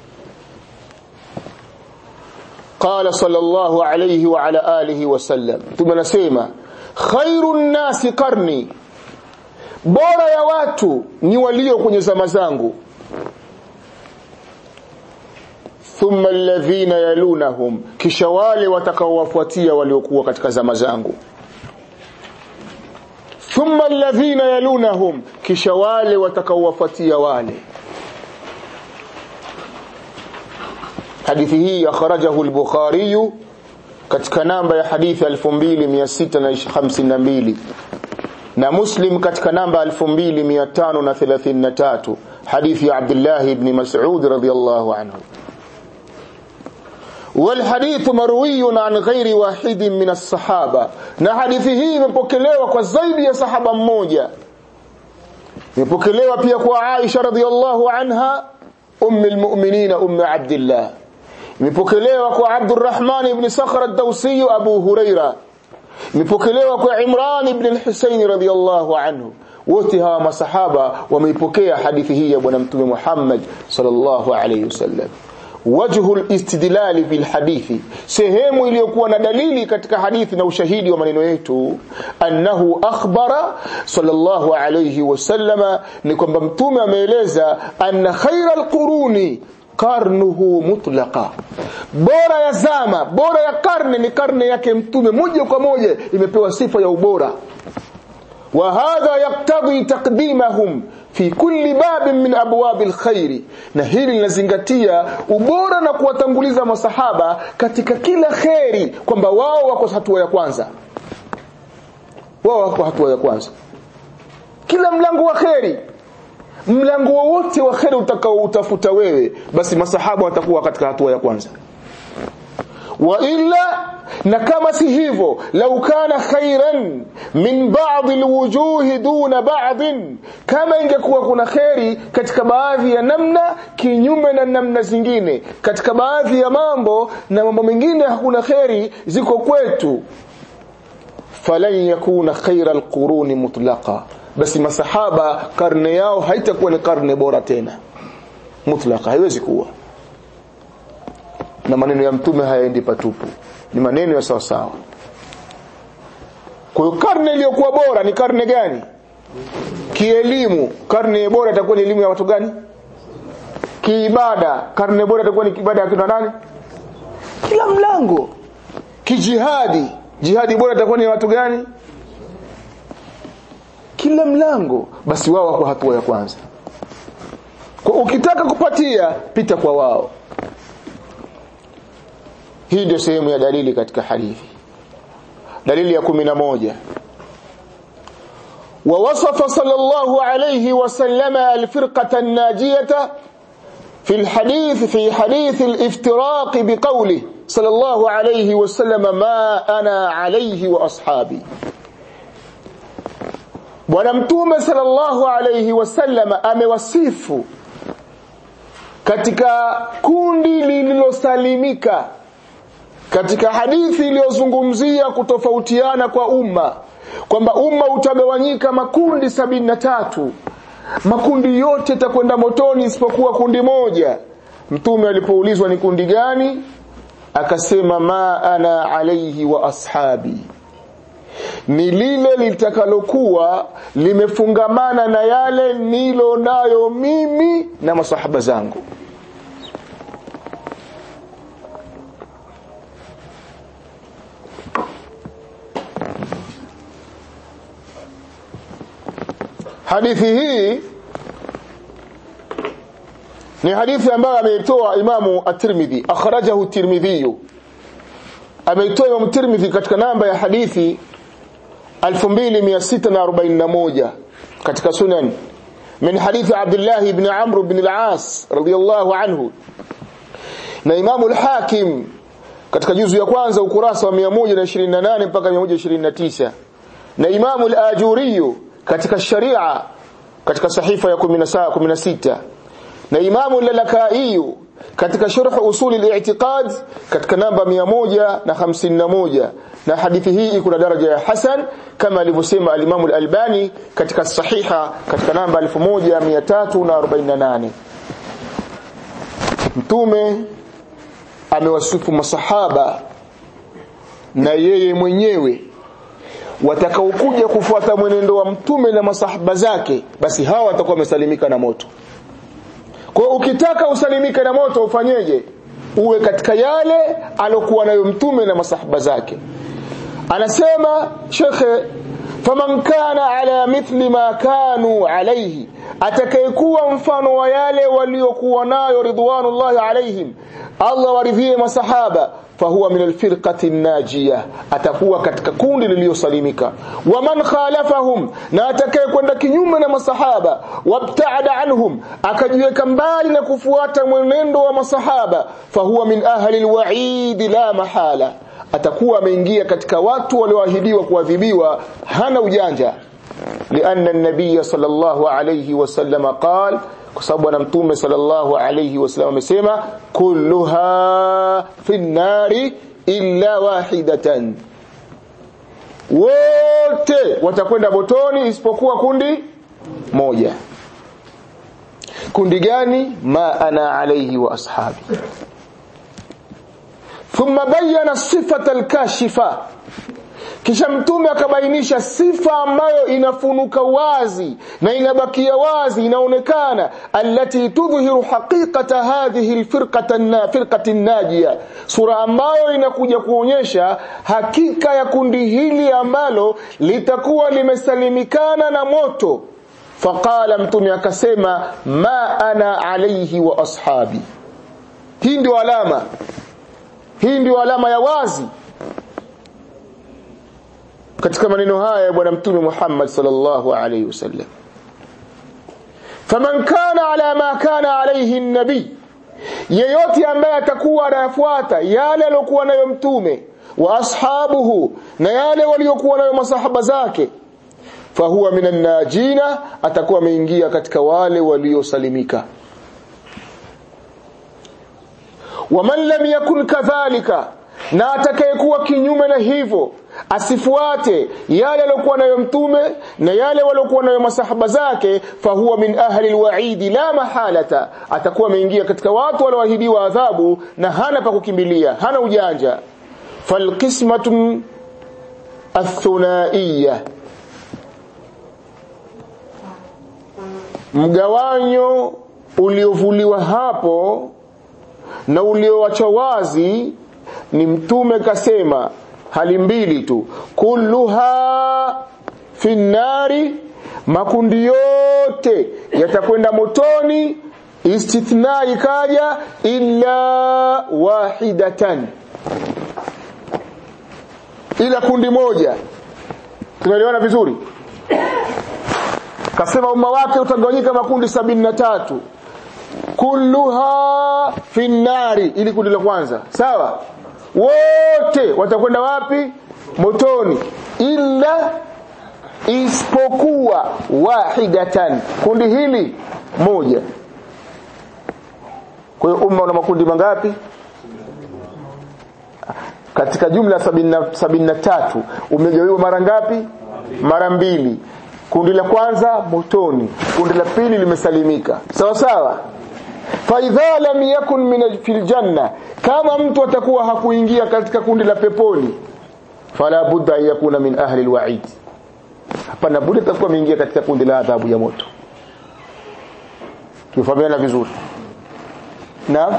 قال صلى الله عليه وعلى آله وسلم ثم نسيما خير الناس قرني bora ya watu ni walio kwenye zama zangu thumma alladhina yalunahum kisha wale watakaowafuatia waliokuwa katika zama zangu thumma alladhina yalunahum kisha wale watakaowafuatia wale hadithi hii akhrajahu al-Bukhari katika namba ya hadithi 2652 na Muslim katika namba 2533 hadithi ya Abdullah ibn Mas'ud radhiyallahu anhu والحديث مروي عن غير واحد من الصحابة na hadithi hii imepokelewa kwa zaidi ya sahaba mmoja imepokelewa pia kwa Aisha radhiallahu anha ummi almu'minina ummi Abdullah imepokelewa kwa Abdurrahman ibn Sakhr ad-Dawsi Abu Huraira imepokelewa kwa Imran ibn al-Husayn radhiallahu anhu wote hawa masahaba wameipokea hadithi hii ya bwana mtume Muhammad sallallahu alayhi wasallam wajhu al-istidlal bil hadithi sehemu iliyokuwa na dalili katika hadithi na ushahidi wa maneno yetu annahu akhbara sallallahu alayhi wasallama ni kwamba mtume ameeleza anna khayra al-quruni karnuhu mutlaqa bora ya zama bora ya karne ni karne yake mtume moja kwa moja imepewa sifa ya ubora وهذا يقتضي تقديمهم في كل باب من ابواب الخير na hili linazingatia ubora na kuwatanguliza masahaba katika kila kheri kwamba wao wako hatua ya kwanza wao wako hatua ya kwanza kila mlango wa kheri mlango wowote wa kheri utakao utafuta wewe basi masahaba watakuwa katika hatua ya kwanza wa illa na kama si hivyo lau kana khairan min ba'd alwujuh duna ba'd kama ingekuwa kuna khairi katika baadhi ya namna kinyume na namna zingine katika baadhi ya mambo na mambo mengine hakuna khairi ziko kwetu falan yakuna khaira alquruni mutlaqa basi masahaba karne yao haitakuwa ni karne bora tena mutlaqa haiwezi kuwa na maneno ya mtume hayaendi patupu ni maneno ya sawa sawa kwa hiyo karne iliyokuwa bora ni karne gani kielimu karne bora itakuwa ni elimu ya watu gani kiibada karne bora itakuwa ni ibada ya kina nani kila mlango kijihadi jihadi bora itakuwa ni watu gani kila mlango basi wao wako hatua ya kwanza kwa ukitaka kupatia pita kwa wao hii ndio sehemu ya dalili katika hadithi dalili ya kumi na moja ووصف صلى الله عليه وسلم الفرقة الناجية في الحديث في حديث الافتراق بقوله صلى الله عليه وسلم ما أنا عليه وأصحابي bwana mtume sallallahu alayhi wasallam amewasifu katika kundi lililosalimika katika hadithi iliyozungumzia kutofautiana kwa umma kwamba umma utagawanyika makundi sabini na tatu makundi yote takwenda motoni isipokuwa kundi moja mtume alipoulizwa ni kundi gani akasema ma ana alaihi wa ashabi ni lile litakalokuwa limefungamana na yale nilo nayo mimi na masahaba zangu hadithi hii ni hadithi ambayo ameitoa imamu at-Tirmidhi akhrajahu at-Tirmidhi ameitoa imamu Tirmidhi katika namba ya hadithi 2641 katika sunan min hadithi Abdullah ibn Amr ibn al-As radiyallahu anhu na imamu al-Hakim katika juzu ya kwanza ukurasa wa 128 mpaka 129 na imamu al-Ajuri katika sharia katika sahifa ya 16 na imamu al-Lalakai katika sharh usul al-i'tiqad katika namba 151 na hadithi hii iko na daraja ya hasan kama alivyosema al-Imam al-Albani katika sahiha katika namba 1348 mtume amewasifu masahaba na yeye mwenyewe watakaokuja kufuata mwenendo wa mtume na masahaba zake basi hawa watakuwa wamesalimika na moto kwa ukitaka usalimike na moto ufanyeje uwe katika yale alokuwa nayo mtume na masahaba zake anasema shekhe faman kana ala mithli ma kanu alayhi atakayekuwa mfano wa yale waliokuwa nayo ridwanullahi alaihim Allah waridhie masahaba fahuwa min alfirqati najia atakuwa katika kundi lililosalimika waman khalafahum na atakaye kwenda kinyume na masahaba wabtaada anhum akajiweka mbali na kufuata mwenendo wa masahaba fahuwa min ahli alwa'id la mahala atakuwa ameingia katika watu walioahidiwa kuadhibiwa hana ujanja لأن النبي صلى الله عليه وسلم قال كسبنا متوم صلى الله عليه وسلم amesema كلها في النار إلا واحدة wote watakwenda motoni isipokuwa kundi moja kundi gani ma ana alayhi wa ashabi thumma bayyana sifata alkashifa kisha mtume akabainisha sifa ambayo inafunuka wazi na inabakia wazi inaonekana allati tudhihiru haqiqata hadhihi alfirqata na firqati najia sura ambayo inakuja kuonyesha hakika ya kundi hili ambalo litakuwa limesalimikana na moto faqala mtume akasema ma ana alayhi wa ashabi hii ndio alama hii ndio alama ya wazi katika maneno haya ya bwana mtume Muhammad sallallahu alayhi wasallam faman kana ala ma kana alayhi an-nabi yeyote ambaye atakuwa anafuata yale aliyokuwa nayo mtume wa ashabuhu na yale waliokuwa nayo masahaba zake fahuwa minan najina atakuwa ameingia katika wale waliosalimika waman lam yakun kadhalika na atakayekuwa kinyume na hivyo asifuate yale aliyokuwa nayo mtume na yale waliokuwa nayo masahaba zake fahuwa min ahli alwaidi la mahalata atakuwa ameingia katika watu walioahidiwa adhabu na hana pa kukimbilia hana ujanja falqismatu athunaiya mgawanyo uliovuliwa hapo na ulioachwa wazi ni mtume kasema hali mbili tu kulluha fi nari makundi yote yatakwenda motoni istithna ikaja illa wahidatan ila kundi moja tumeelewana vizuri kasema umma wake utagawanyika makundi sabini na tatu kulluha fi nari ili kundi la kwanza sawa wote watakwenda wapi motoni illa isipokuwa wahidatan kundi hili moja kwa hiyo umma una makundi mangapi katika jumla sabini na tatu umegawiwa mara ngapi mara mbili kundi la kwanza motoni kundi la pili limesalimika sawa sawa faidha lam yakun min fil janna kama mtu atakuwa hakuingia katika kundi la peponi fala budda an yakuna min ahli alwa'id hapana budi atakuwa ameingia katika kundi la adhabu ya moto tufahamiana vizuri naam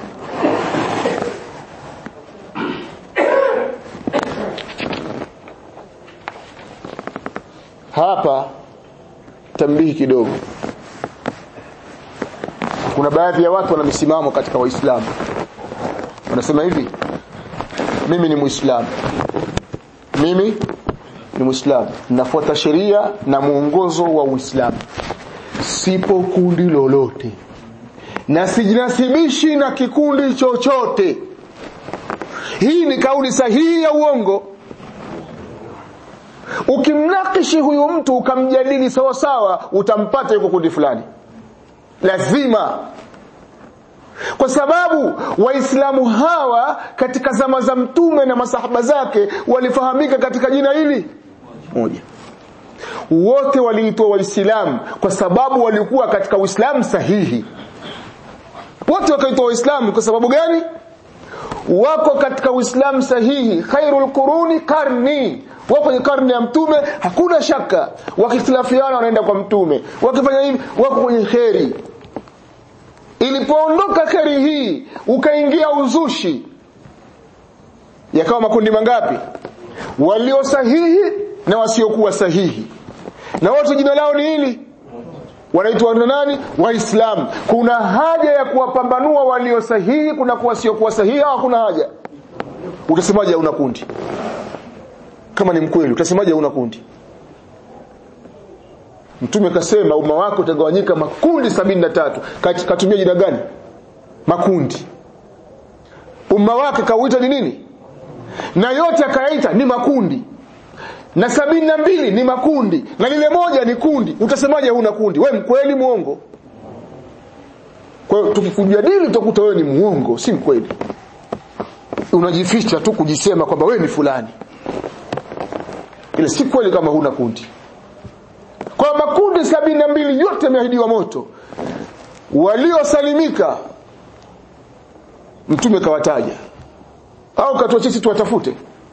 hapa tambihi kidogo kuna baadhi ya watu wana misimamo katika waislamu wanasema hivi mimi ni muislamu mimi ni muislamu nafuata sheria na muongozo wa uislamu sipo kundi lolote na sijinasibishi na kikundi chochote hii ni kauli sahihi ya uongo ukimnakishi huyu mtu ukamjadili sawa sawa utampata yuko kundi fulani lazima kwa sababu waislamu hawa katika zama za mtume na masahaba zake walifahamika katika jina hili moja wote waliitwa waislamu kwa sababu walikuwa katika uislamu sahihi wote wakaitwa waislamu kwa sababu gani wako katika uislamu sahihi khairul quruni karni wako kwenye karne ya mtume hakuna shaka wakikhtilafiana wanaenda kwa mtume wakifanya hivi wako kwenye kheri ilipoondoka kheri hii ukaingia uzushi yakawa makundi mangapi walio sahihi na wasiokuwa sahihi na wote jina lao ni hili wanaitwa na nani waislamu kuna haja ya kuwapambanua walio sahihi kuna kuwa wasiokuwa sahihi au hakuna haja utasemaje una kundi kama ni mkweli utasemaje una kundi mtume kasema umma wako utagawanyika makundi sabini na tatu katumia jina gani makundi umma wake kauita ni nini na yote akayaita ni makundi na sabini na mbili ni makundi na lile moja ni kundi utasemaje huna kundi we mkweli muongo kwa hiyo tukikujadili utakuta wewe ni muongo si mkweli unajificha tu kujisema kwamba wewe ni fulani ile si kweli kama huna kundi kwa makundi sabini na mbili yote yameahidiwa moto waliosalimika mtume kawataja au katuachia sisi tuwatafute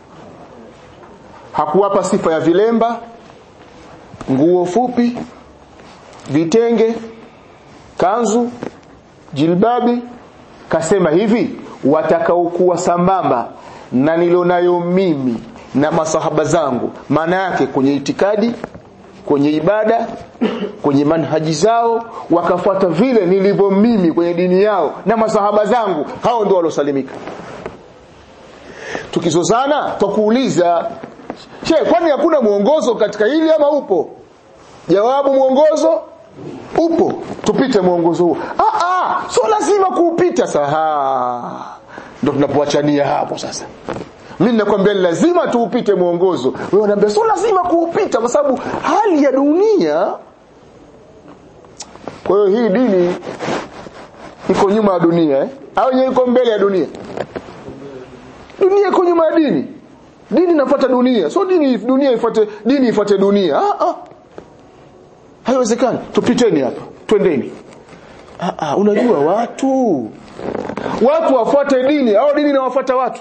hakuwapa sifa ya vilemba nguo fupi vitenge kanzu jilbabi kasema hivi watakaokuwa sambamba na nilionayo mimi na masahaba zangu maana yake kwenye itikadi kwenye ibada kwenye manhaji zao wakafuata vile nilivyo mimi kwenye dini yao na masahaba zangu hao ndio waliosalimika tukizozana twakuuliza she kwani hakuna mwongozo katika hili ama upo jawabu mwongozo upo tupite mwongozo huo ah ah sio lazima kuupita saha ndio tunapoachania hapo sasa mimi nakwambia lazima tuupite mwongozo wewe unaambia sio lazima kuupita kwa sababu hali ya dunia kwa hiyo hii dini iko nyuma ya dunia eh? au yenyewe iko mbele ya dunia dunia iko nyuma ya dini dini inafuata dunia sio dini dunia ifuate dini ifuate dunia ah ah haiwezekani tupiteni hapa twendeni ah ah unajua watu watu wafuate dini au dini inawafuata watu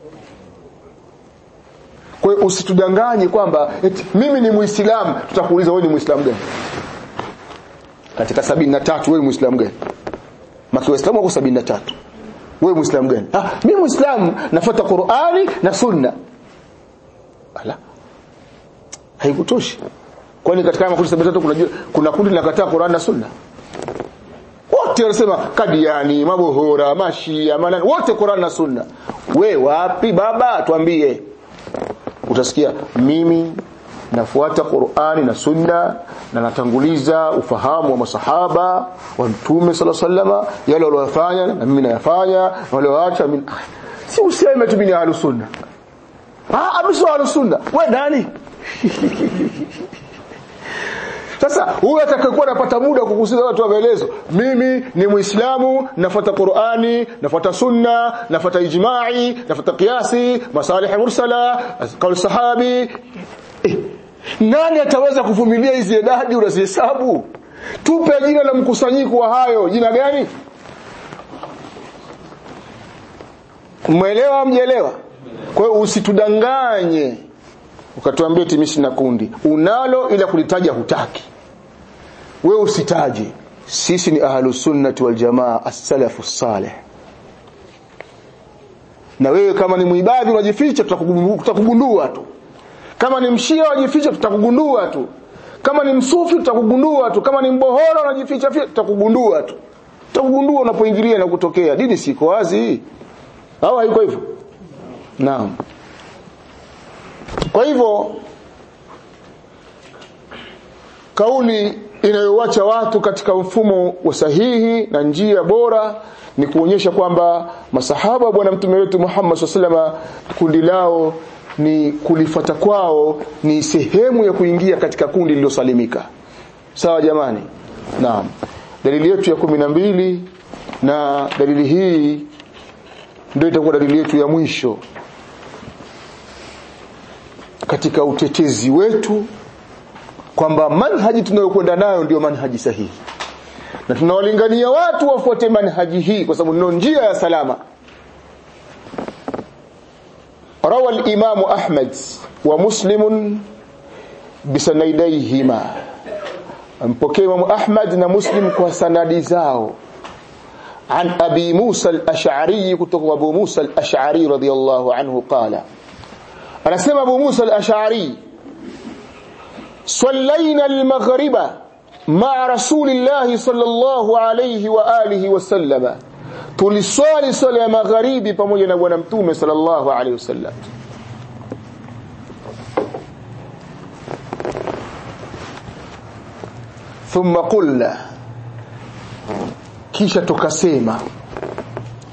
kwa hiyo usitudanganye kwamba eti mimi ni muislamu tutakuuliza wewe ni muislamu gani katika sabini na tatu wewe muislamu gani maki waislamu wako sabini na tatu wewe muislamu gani ah mimi muislamu nafuata qurani na sunna ala haikutoshi kwani katika makundi sabini na tatu kuna kuna kundi linakataa qurani na sunna wote wanasema kadiani mabohora mashia manani wote qurani na sunna we wapi baba tuambie utasikia mimi nafuata Qur'ani na Sunna na natanguliza ufahamu wa masahaba wa Mtume sala sallama yale waliyofanya na mimi nayafanya walioacha mimi si useme tu mimi ahlu sunna ah abiso ahlu sunna wewe nani sasa huyu atakayekuwa anapata muda kukusikiza watu wa maelezo mimi ni muislamu nafuata Qur'ani nafuata sunna nafuata ijma'i nafuata qiyasi masalih mursala qaul sahabi eh, nani ataweza kuvumilia hizi idadi unazihesabu tupe jina la mkusanyiko wa hayo jina gani mwelewa mjelewa kwa hiyo usitudanganye ukatuambia timishi na kundi unalo ila kulitaja hutaki wewe usitaje sisi ni ahlus sunnati wal jamaa as-salafu salih na wewe kama ni muibadhi unajificha tutakugundua tu kama ni mshia unajificha tutakugundua tu kama ni msufi tutakugundua tu kama ni mbohora unajificha tutakugundua tu tutakugundua unapoingilia na kutokea dini siko wazi au haiko hivyo naam kwa hivyo kauli inayowacha watu katika mfumo wa sahihi na njia bora ni kuonyesha kwamba masahaba bwana mtume wetu Muhammad SAW kundi lao ni kulifata kwao ni sehemu ya kuingia katika kundi lililosalimika sawa jamani naam dalili yetu ya kumi na mbili na dalili hii ndio itakuwa dalili yetu ya mwisho katika utetezi wetu kwamba manhaji tunayokwenda nayo ndio manhaji sahihi na tunawalingania watu wafuate manhaji hii kwa sababu ndio njia ya salama روى الإمام أحمد ومسلم بسنديهما mpokea Imam Ahmad na Muslim kwa sanadi zao عن أبي موسى الأشعري kutoka Abu Musa al-Ash'ari radiyallahu anhu qala anasema Abu Musa al-Ash'ari صلينا المغرب مع رسول الله صلى الله عليه وآله وسلم tuliswali swala ya magharibi pamoja na bwana mtume sallallahu alaihi wasallam thumma qulna kisha tukasema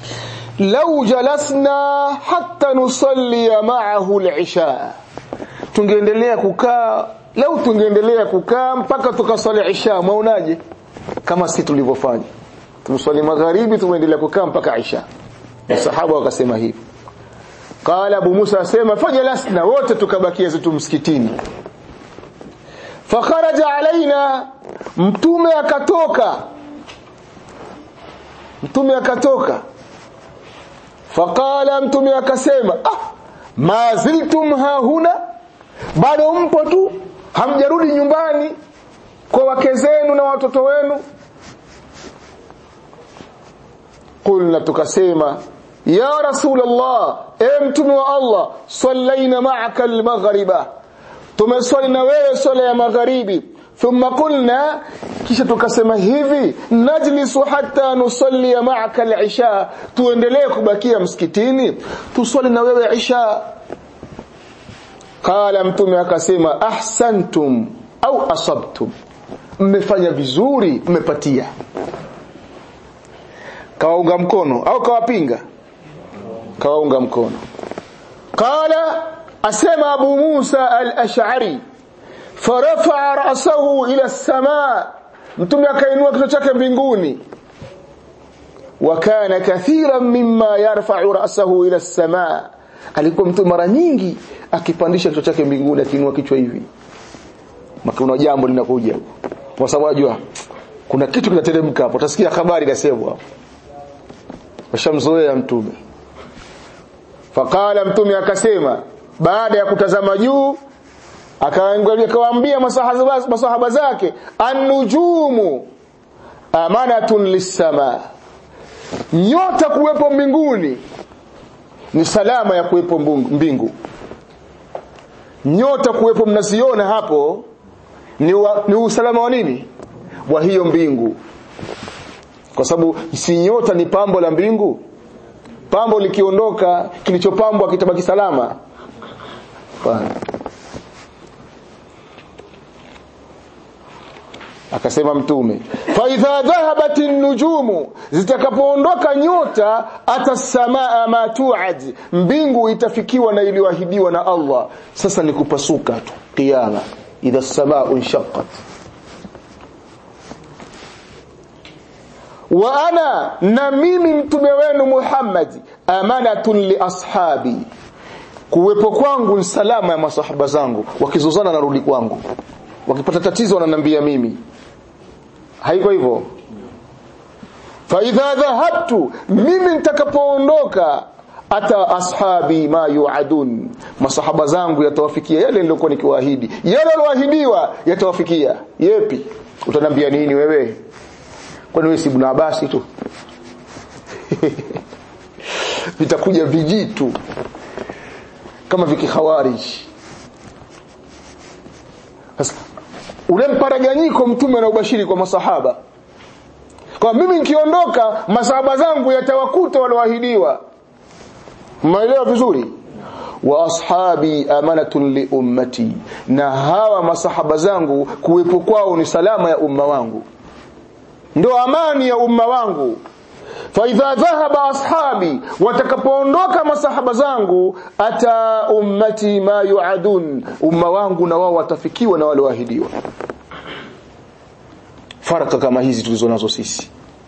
lau jalasna hatta nusalli ma'ahu al-isha tungeendelea kukaa leo tungeendelea kukaa mpaka tukaswali isha mwaonaje kama si tulivyofanya tumswali magharibi tumeendelea kukaa mpaka isha masahaba wakasema hivi qala abu musa asema fajalasna wote tukabakia zetu msikitini fakharaja alaina mtume akatoka mtume akatoka faqala mtume akasema ah ma ziltum hahuna bado mpo tu hamjarudi nyumbani kwa wake zenu na watoto wenu qulna tukasema ya rasulullah e mtume wa allah sallaina ma'aka al-maghriba tumeswali na wewe swala ya magharibi thumma qulna kisha tukasema hivi najlisu hatta nusalli ma'aka al-isha tuendelee kubakia msikitini tuswali na wewe isha qala mtume akasema ahsantum au asabtum mmefanya vizuri mmepatia kawaunga mkono au kawapinga kawaunga mkono qala asema abu musa al-ash'ari farafa'a ra'sahu ila as-samaa mtume akainua kichwa chake mbinguni wa kana kathiran mimma yarfa'u ra'sahu ila as-samaa alikuwa mtu mara nyingi akipandisha kichwa chake mbinguni akiinua kichwa hivi makuna jambo linakuja kwa sababu unajua kuna kitu kinateremka hapo utasikia habari inasemwa hapo washamzoea mtume faqala mtume akasema baada ya kutazama juu akawaambia masahaba masahaba zake an-nujumu amanatun lis-sama nyota kuwepo mbinguni ni salama ya kuwepo mbingu nyota kuwepo mnaziona hapo ni, wa, ni usalama wa nini wa hiyo mbingu kwa sababu si nyota ni pambo la mbingu pambo likiondoka kilichopambwa kitabaki salama Fana. akasema mtume fa idha dhahabat nujumu zitakapoondoka nyota atasamaa ma tuad mbingu itafikiwa na iliyoahidiwa na Allah sasa ni kupasuka tu kiyama idha samaa inshaqqat wa ana na mimi mtume wenu Muhammad amanatun li ashabi kuwepo kwangu ni salama ya masahaba zangu wakizozana narudi kwangu wakipata tatizo wananiambia mimi haiko hivyo fa idha dhahabtu mimi nitakapoondoka ata ashabi ma yuadun masahaba zangu yatawafikia yale nilikuwa nikiwaahidi yale walioahidiwa yatawafikia yepi utanambia nini wewe kwani wewe si ibn Abasi tu vitakuja vijitu kama vikikhawarij sasa ule mparaganyiko mtume na ubashiri kwa masahaba kwa mimi nikiondoka masahaba zangu yatawakuta walioahidiwa mmeelewa vizuri wa ashabi amanatun li ummati na hawa masahaba zangu kuwepo kwao ni salama ya umma wangu ndio amani ya umma wangu fa idha dhahaba ashabi watakapoondoka masahaba zangu ata ummati ma yuadun umma wangu na wao watafikiwa na wale waahidiwa faraka kama hizi tulizonazo sisi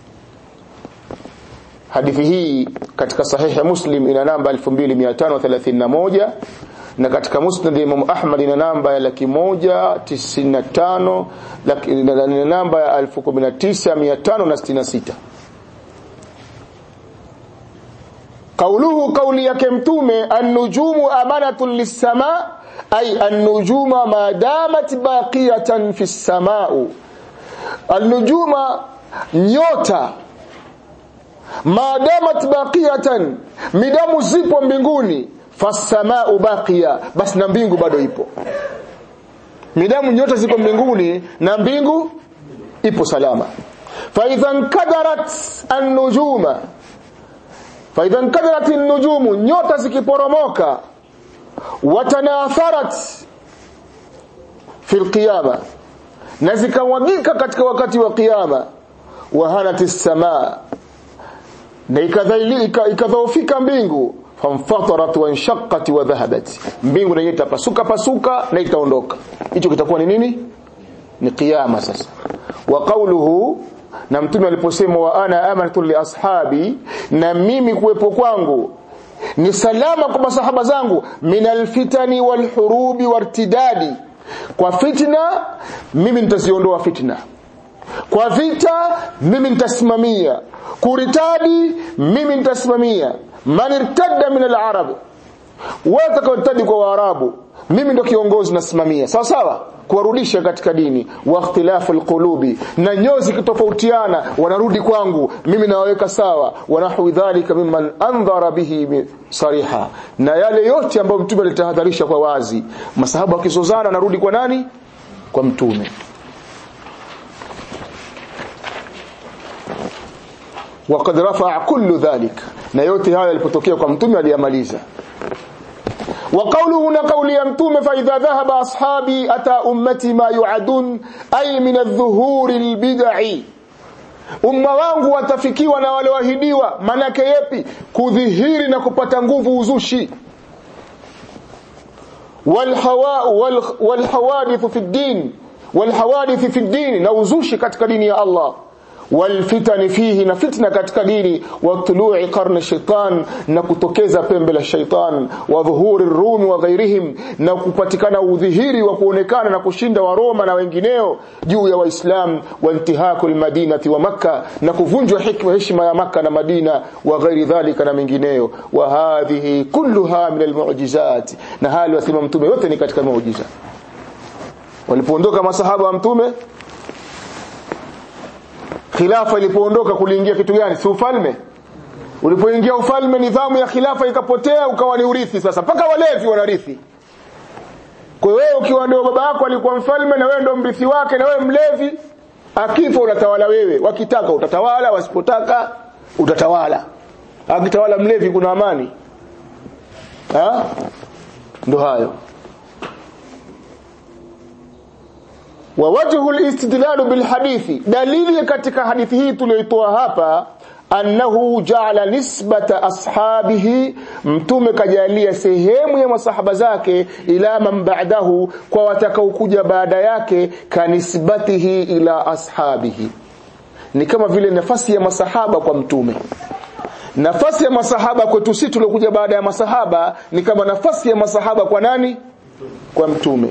hadithi hii katika sahihi muslim ina namba 2531 na katika musnad Imam Ahmad ina namba ya laki moja tisini na tano na namba ya elfu kumi na tisa mia tano na sitini na sita قوله قولي yake mtume an-nujumu amanatun lis-sama ay an-nujuma ma damat baqiyatan fi as-sama'u an-nujuma nyota ma damat baqiyatan midamu zipo mbinguni fasamau baqiya basi na mbingu bado ipo midamu nyota zipo mbinguni na mbingu ipo salama fa idhan kadarat an-nujuma fa idhan kadarat an-nujumu nyota zikiporomoka watanatharat fi al-qiyama na zikawagika katika wakati wa kiyama wahanat as-samaa na ikadhaifika mbingu famfatarat wanshaqqat wa dhahabat mbingu na itapasuka pasuka na itaondoka hicho kitakuwa ni nini ni kiyama sasa wa qawluhu na mtume aliposema wa ana amantu li ashabi na mimi kuwepo kwangu ni salama kwa masahaba zangu minal fitani wal hurubi wartidadi kwa fitna mimi nitaziondoa fitna kwa vita mimi nitasimamia kuritadi mimi nitasimamia man irtadda min al-arab watakaotadi kwa waarabu mimi ndo kiongozi nasimamia sawa sawa kuwarudisha katika dini wa ikhtilafu alqulubi na nyozi kitofautiana wanarudi kwangu mimi nawaweka sawa wanahwi dhalika mimman andhara bihi sariha na yale yote ambayo mtume alitahadharisha kwa wazi masahaba wakizozana narudi kwa nani kwa mtume وقد رفع كل ذلك na yote haya yalipotokea kwa mtume aliyamaliza وقوله هنا قول يمتوم فإذا ذهب أصحابي أتى أمتي ما يعدون أي من الظهور البدع umma wangu watafikiwa na wale wahidiwa manake yepi kudhihiri na kupata nguvu uzushi walhawadithu fi ddin walhawadithi fi ddin na uzushi katika dini ya Allah والفتن فيه na fitna katika dini wa tului qarni shaitan na kutokeza pembe la shaitan wa dhuhuri rumi wa ghairihim na kupatikana udhihiri wa kuonekana na kushinda wa Roma na wengineo juu ya waislam wa intihaku almadinati wa makka na kuvunjwa hikma heshima ya makka na madina wa ghairi dhalika na mengineyo wa hadhihi kulluha min almu'jizat na hali wasema mtume yote ni katika muujiza walipoondoka masahaba wa mtume khilafa ilipoondoka kuliingia kitu gani si ufalme ulipoingia ufalme nidhamu ya khilafa ikapotea ukawa ni urithi sasa mpaka walevi wanarithi kwa hiyo wewe ukiwa ndio baba yako alikuwa mfalme na wewe ndio mrithi wake na wewe mlevi akifa unatawala wewe wakitaka utatawala wasipotaka utatawala akitawala mlevi kuna amani ha ndo hayo wa wajhu al-istidlal bil hadithi dalili katika hadithi hii tuliyoitoa hapa annahu ja'ala nisbata ashabihi mtume kajalia sehemu ya masahaba zake ila man ba'dahu kwa watakaokuja baada yake kanisbatihi ila ashabihi ni kama vile nafasi ya masahaba kwa mtume nafasi ya masahaba kwetu sisi tuliokuja baada ya masahaba ni kama nafasi ya masahaba kwa nani kwa mtume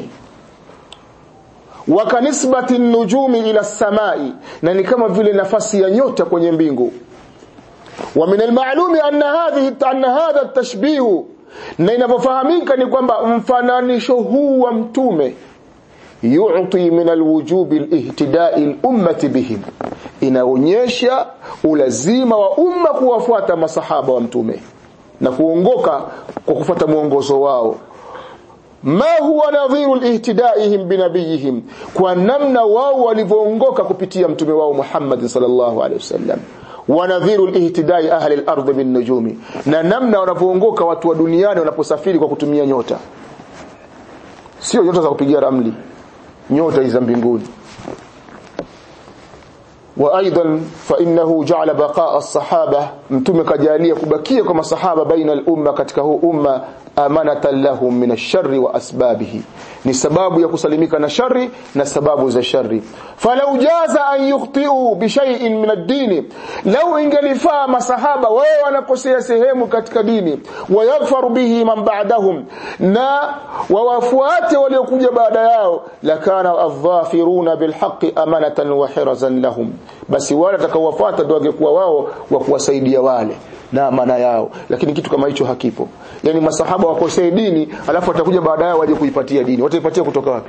wakanisbati nujumi ila samai na ni kama vile nafasi ya nyota kwenye mbingu wa min almalumi anna hadhihi anna hadha at-tashbih na inavyofahamika ni kwamba mfananisho huu wa mtume yu'ti min alwujubi alihtidai al-ummati bihim inaonyesha ulazima wa umma kuwafuata masahaba wa mtume na kuongoka kwa kufuata mwongozo wao ma huwa nadhiru lihtidaihim binabiyihim kwa namna wao walivyoongoka kupitia mtume wao Muhammad sallallahu alaihi wasallam wa nadhiru lihtidai ahli al-ardh bin nujumi na namna wanavyoongoka watu wa duniani wanaposafiri kwa kutumia nyota sio nyota za kupigia ramli nyota hizo mbinguni وايضا فانه جعل بقاء الصحابه mtume kajalia kubakia kwa masahaba baina al-umma katika huu umma amanatan lahum min ash-sharri wa asbabihi ni sababu ya kusalimika na shari na sababu za shari falau jaza an yukhti'u bi shay'in min ad-din law ingelifaa masahaba wao wanakosea sehemu katika dini wayaghfaru bihi man ba'dahum na wawafuate waliokuja baada yao lakana adh-dhafiruna bilhaqqi amanatan wa hirazan lahum basi wale atakaowafuata ndio wangekuwa wao wa kuwasaidia wale na amana yao lakini kitu kama hicho hakipo yani masahaba wakosee dini alafu watakuja baadaye waje kuipatia dini wataipatia kutoka wapi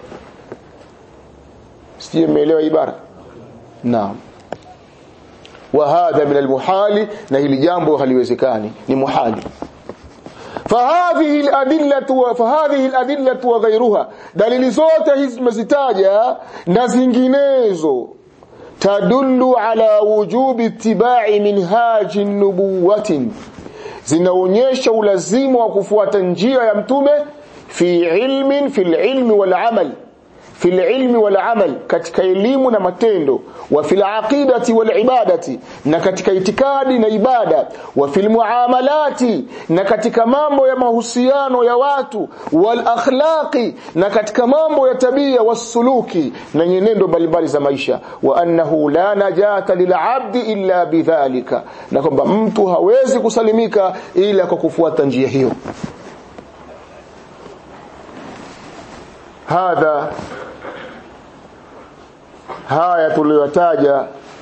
sije mmeelewa ibara naam wa hadha min almuhali na hili jambo haliwezekani ni muhali فهذه الأدلة فهذه الأدلة وغيرها دليل zote hizi tumezitaja na zinginezo tadullu ala wujubi ittiba'i minhaji nubuwatin zinaonyesha ulazima wa kufuata njia ya mtume fi ilmin fi ilmi wal amal fil ilmi wal amal katika elimu na matendo wa fil aqidati wal ibadati na katika itikadi na ibada wa fil muamalati na katika mambo ya mahusiano ya watu wal akhlaqi na katika mambo ya tabia wasuluki na nyenendo mbalimbali za maisha wa annahu la najata lil abdi illa bidhalika na kwamba mtu hawezi kusalimika ila kwa kufuata njia hiyo hadha haya tuliyotaja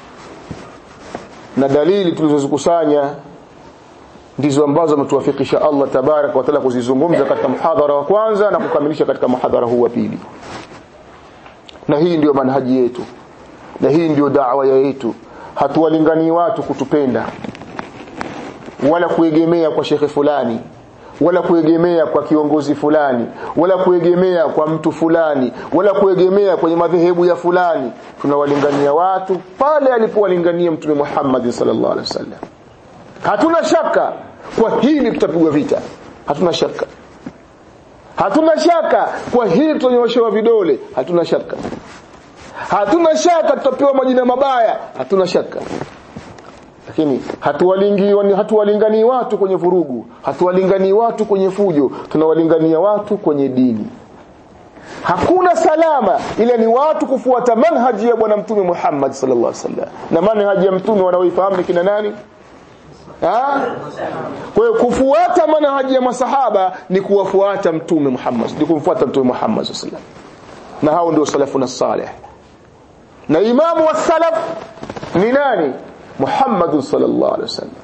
na dalili tulizozikusanya ndizo ambazo ametuwafikisha Allah tabarak wa taala kuzizungumza katika muhadhara wa kwanza na kukamilisha katika muhadhara huu wa pili na hii ndiyo manhaji yetu na hii ndiyo da'wa yetu hatuwalinganii watu kutupenda wala kuegemea kwa shekhe fulani wala kuegemea kwa kiongozi fulani wala kuegemea kwa mtu fulani wala kuegemea kwenye madhehebu ya fulani tunawalingania watu pale alipowalingania mtume Muhammad sallallahu alaihi wasallam hatuna shaka kwa hili tutapigwa vita hatuna shaka hatuna shaka kwa hili tutanyoshewa vidole hatuna shaka hatuna shaka tutapewa majina mabaya hatuna shaka lakini hatuwalingani hatuwalingani watu kwenye vurugu hatuwalingani watu kwenye fujo tunawalingania watu kwenye dini hakuna salama ile ni watu kufuata manhaji ya bwana mtume Muhammad sallallahu alaihi wasallam na manhaji ya mtume wanaoifahamu ni kina nani ha? kwa hiyo kufuata manhaji ya masahaba ni kuwafuata mtume Muhammad ni kumfuata mtume Muhammad sallallahu alaihi wasallam na hao ndio salafuna salih na imamu wa salaf ni nani Muhammad sallallahu alaihi wasallam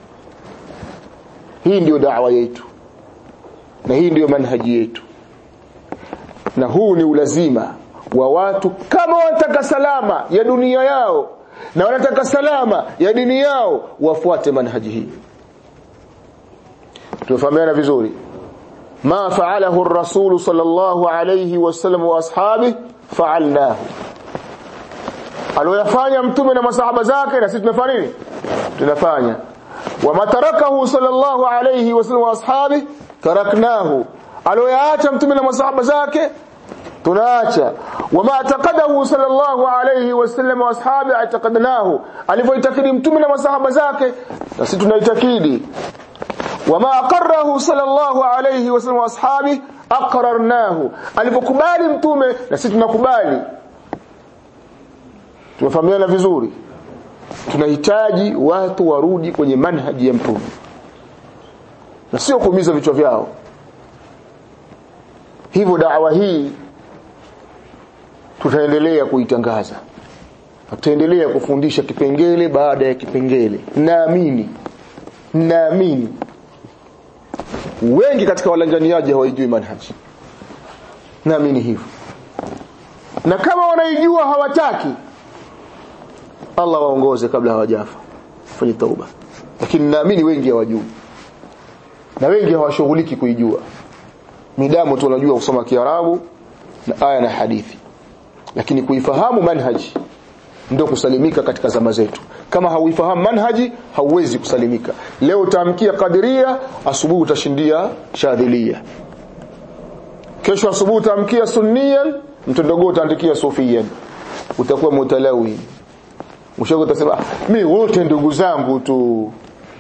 hii ndiyo da'wa yetu na hii ndiyo manhaji yetu na huu ni ulazima wa watu kama wanataka salama ya dunia yao na wanataka salama ya dini yao wafuate manhaji hii tumefahamiana vizuri ma fa'alahu ar-rasul sallallahu alayhi wasallam wa ashabihi fa'alnahu aliyofanya mtume na masahaba zake na sisi tunafanya nini tunafanya wama tarakahu sallallahu alayhi wasallam wa ashabi taraknahu aliyoyaacha mtume na masahaba zake tunaacha wama taqadahu sallallahu alayhi wasallam wa ashabi ataqadnahu alivyoitakidi mtume na masahaba zake na sisi tunaitakidi wama aqarrahu sallallahu alayhi wasallam wa ashabi aqrarnahu alivyokubali mtume na sisi tunakubali tumefahamiana vizuri tunahitaji watu warudi kwenye manhaji ya mtume na sio kuumiza vichwa vyao hivyo dawa hii tutaendelea kuitangaza tutaendelea kufundisha kipengele baada ya kipengele naamini naamini wengi katika walanganiaji hawaijui manhaji naamini hivyo na kama wanaijua hawataki Allah waongoze kabla hawajafa fanye tauba lakini naamini wengi hawajui na wengi hawashughuliki kuijua midamu tu wanajua kusoma Kiarabu na aya na hadithi lakini kuifahamu manhaji ndio kusalimika katika zama zetu kama hauifahamu manhaji hauwezi kusalimika leo utaamkia kadiria asubuhi utashindia shadhilia kesho asubuhi utaamkia sunniyan mtondogo utaandikia sufiyan utakuwa mutalawi mwisho utasema mi wote ndugu zangu tu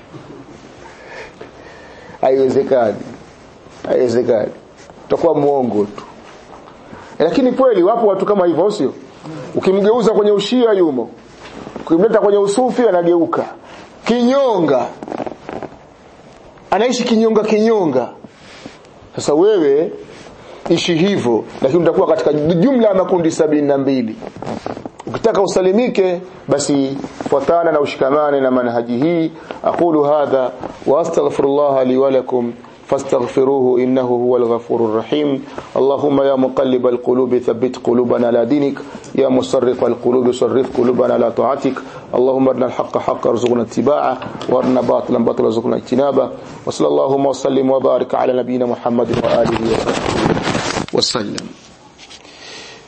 haiwezekani haiwezekani utakuwa muongo tu lakini kweli wapo watu kama hivyo sio ukimgeuza kwenye ushia yumo ukimleta kwenye usufi anageuka kinyonga anaishi kinyonga kinyonga sasa wewe ishi hivyo lakini utakuwa katika jumla ya makundi sabini na mbili ukitaka usalimike basi fuatana na ushikamane na manhaji hii aqulu hadha wa astaghfirullah li wa lakum فاستغفروه إنه هو الغفور الرحيم اللهم يا مقلب القلوب ثبت قلوبنا على دينك يا مصرف القلوب صرف قلوبنا على طاعتك اللهم ارنا الحق حقا ارزقنا اتباعه وارنا باطلا باطلا ارزقنا اجتنابه وصلى اللهم وسلم وبارك على نبينا محمد وآله وصحبه وسلم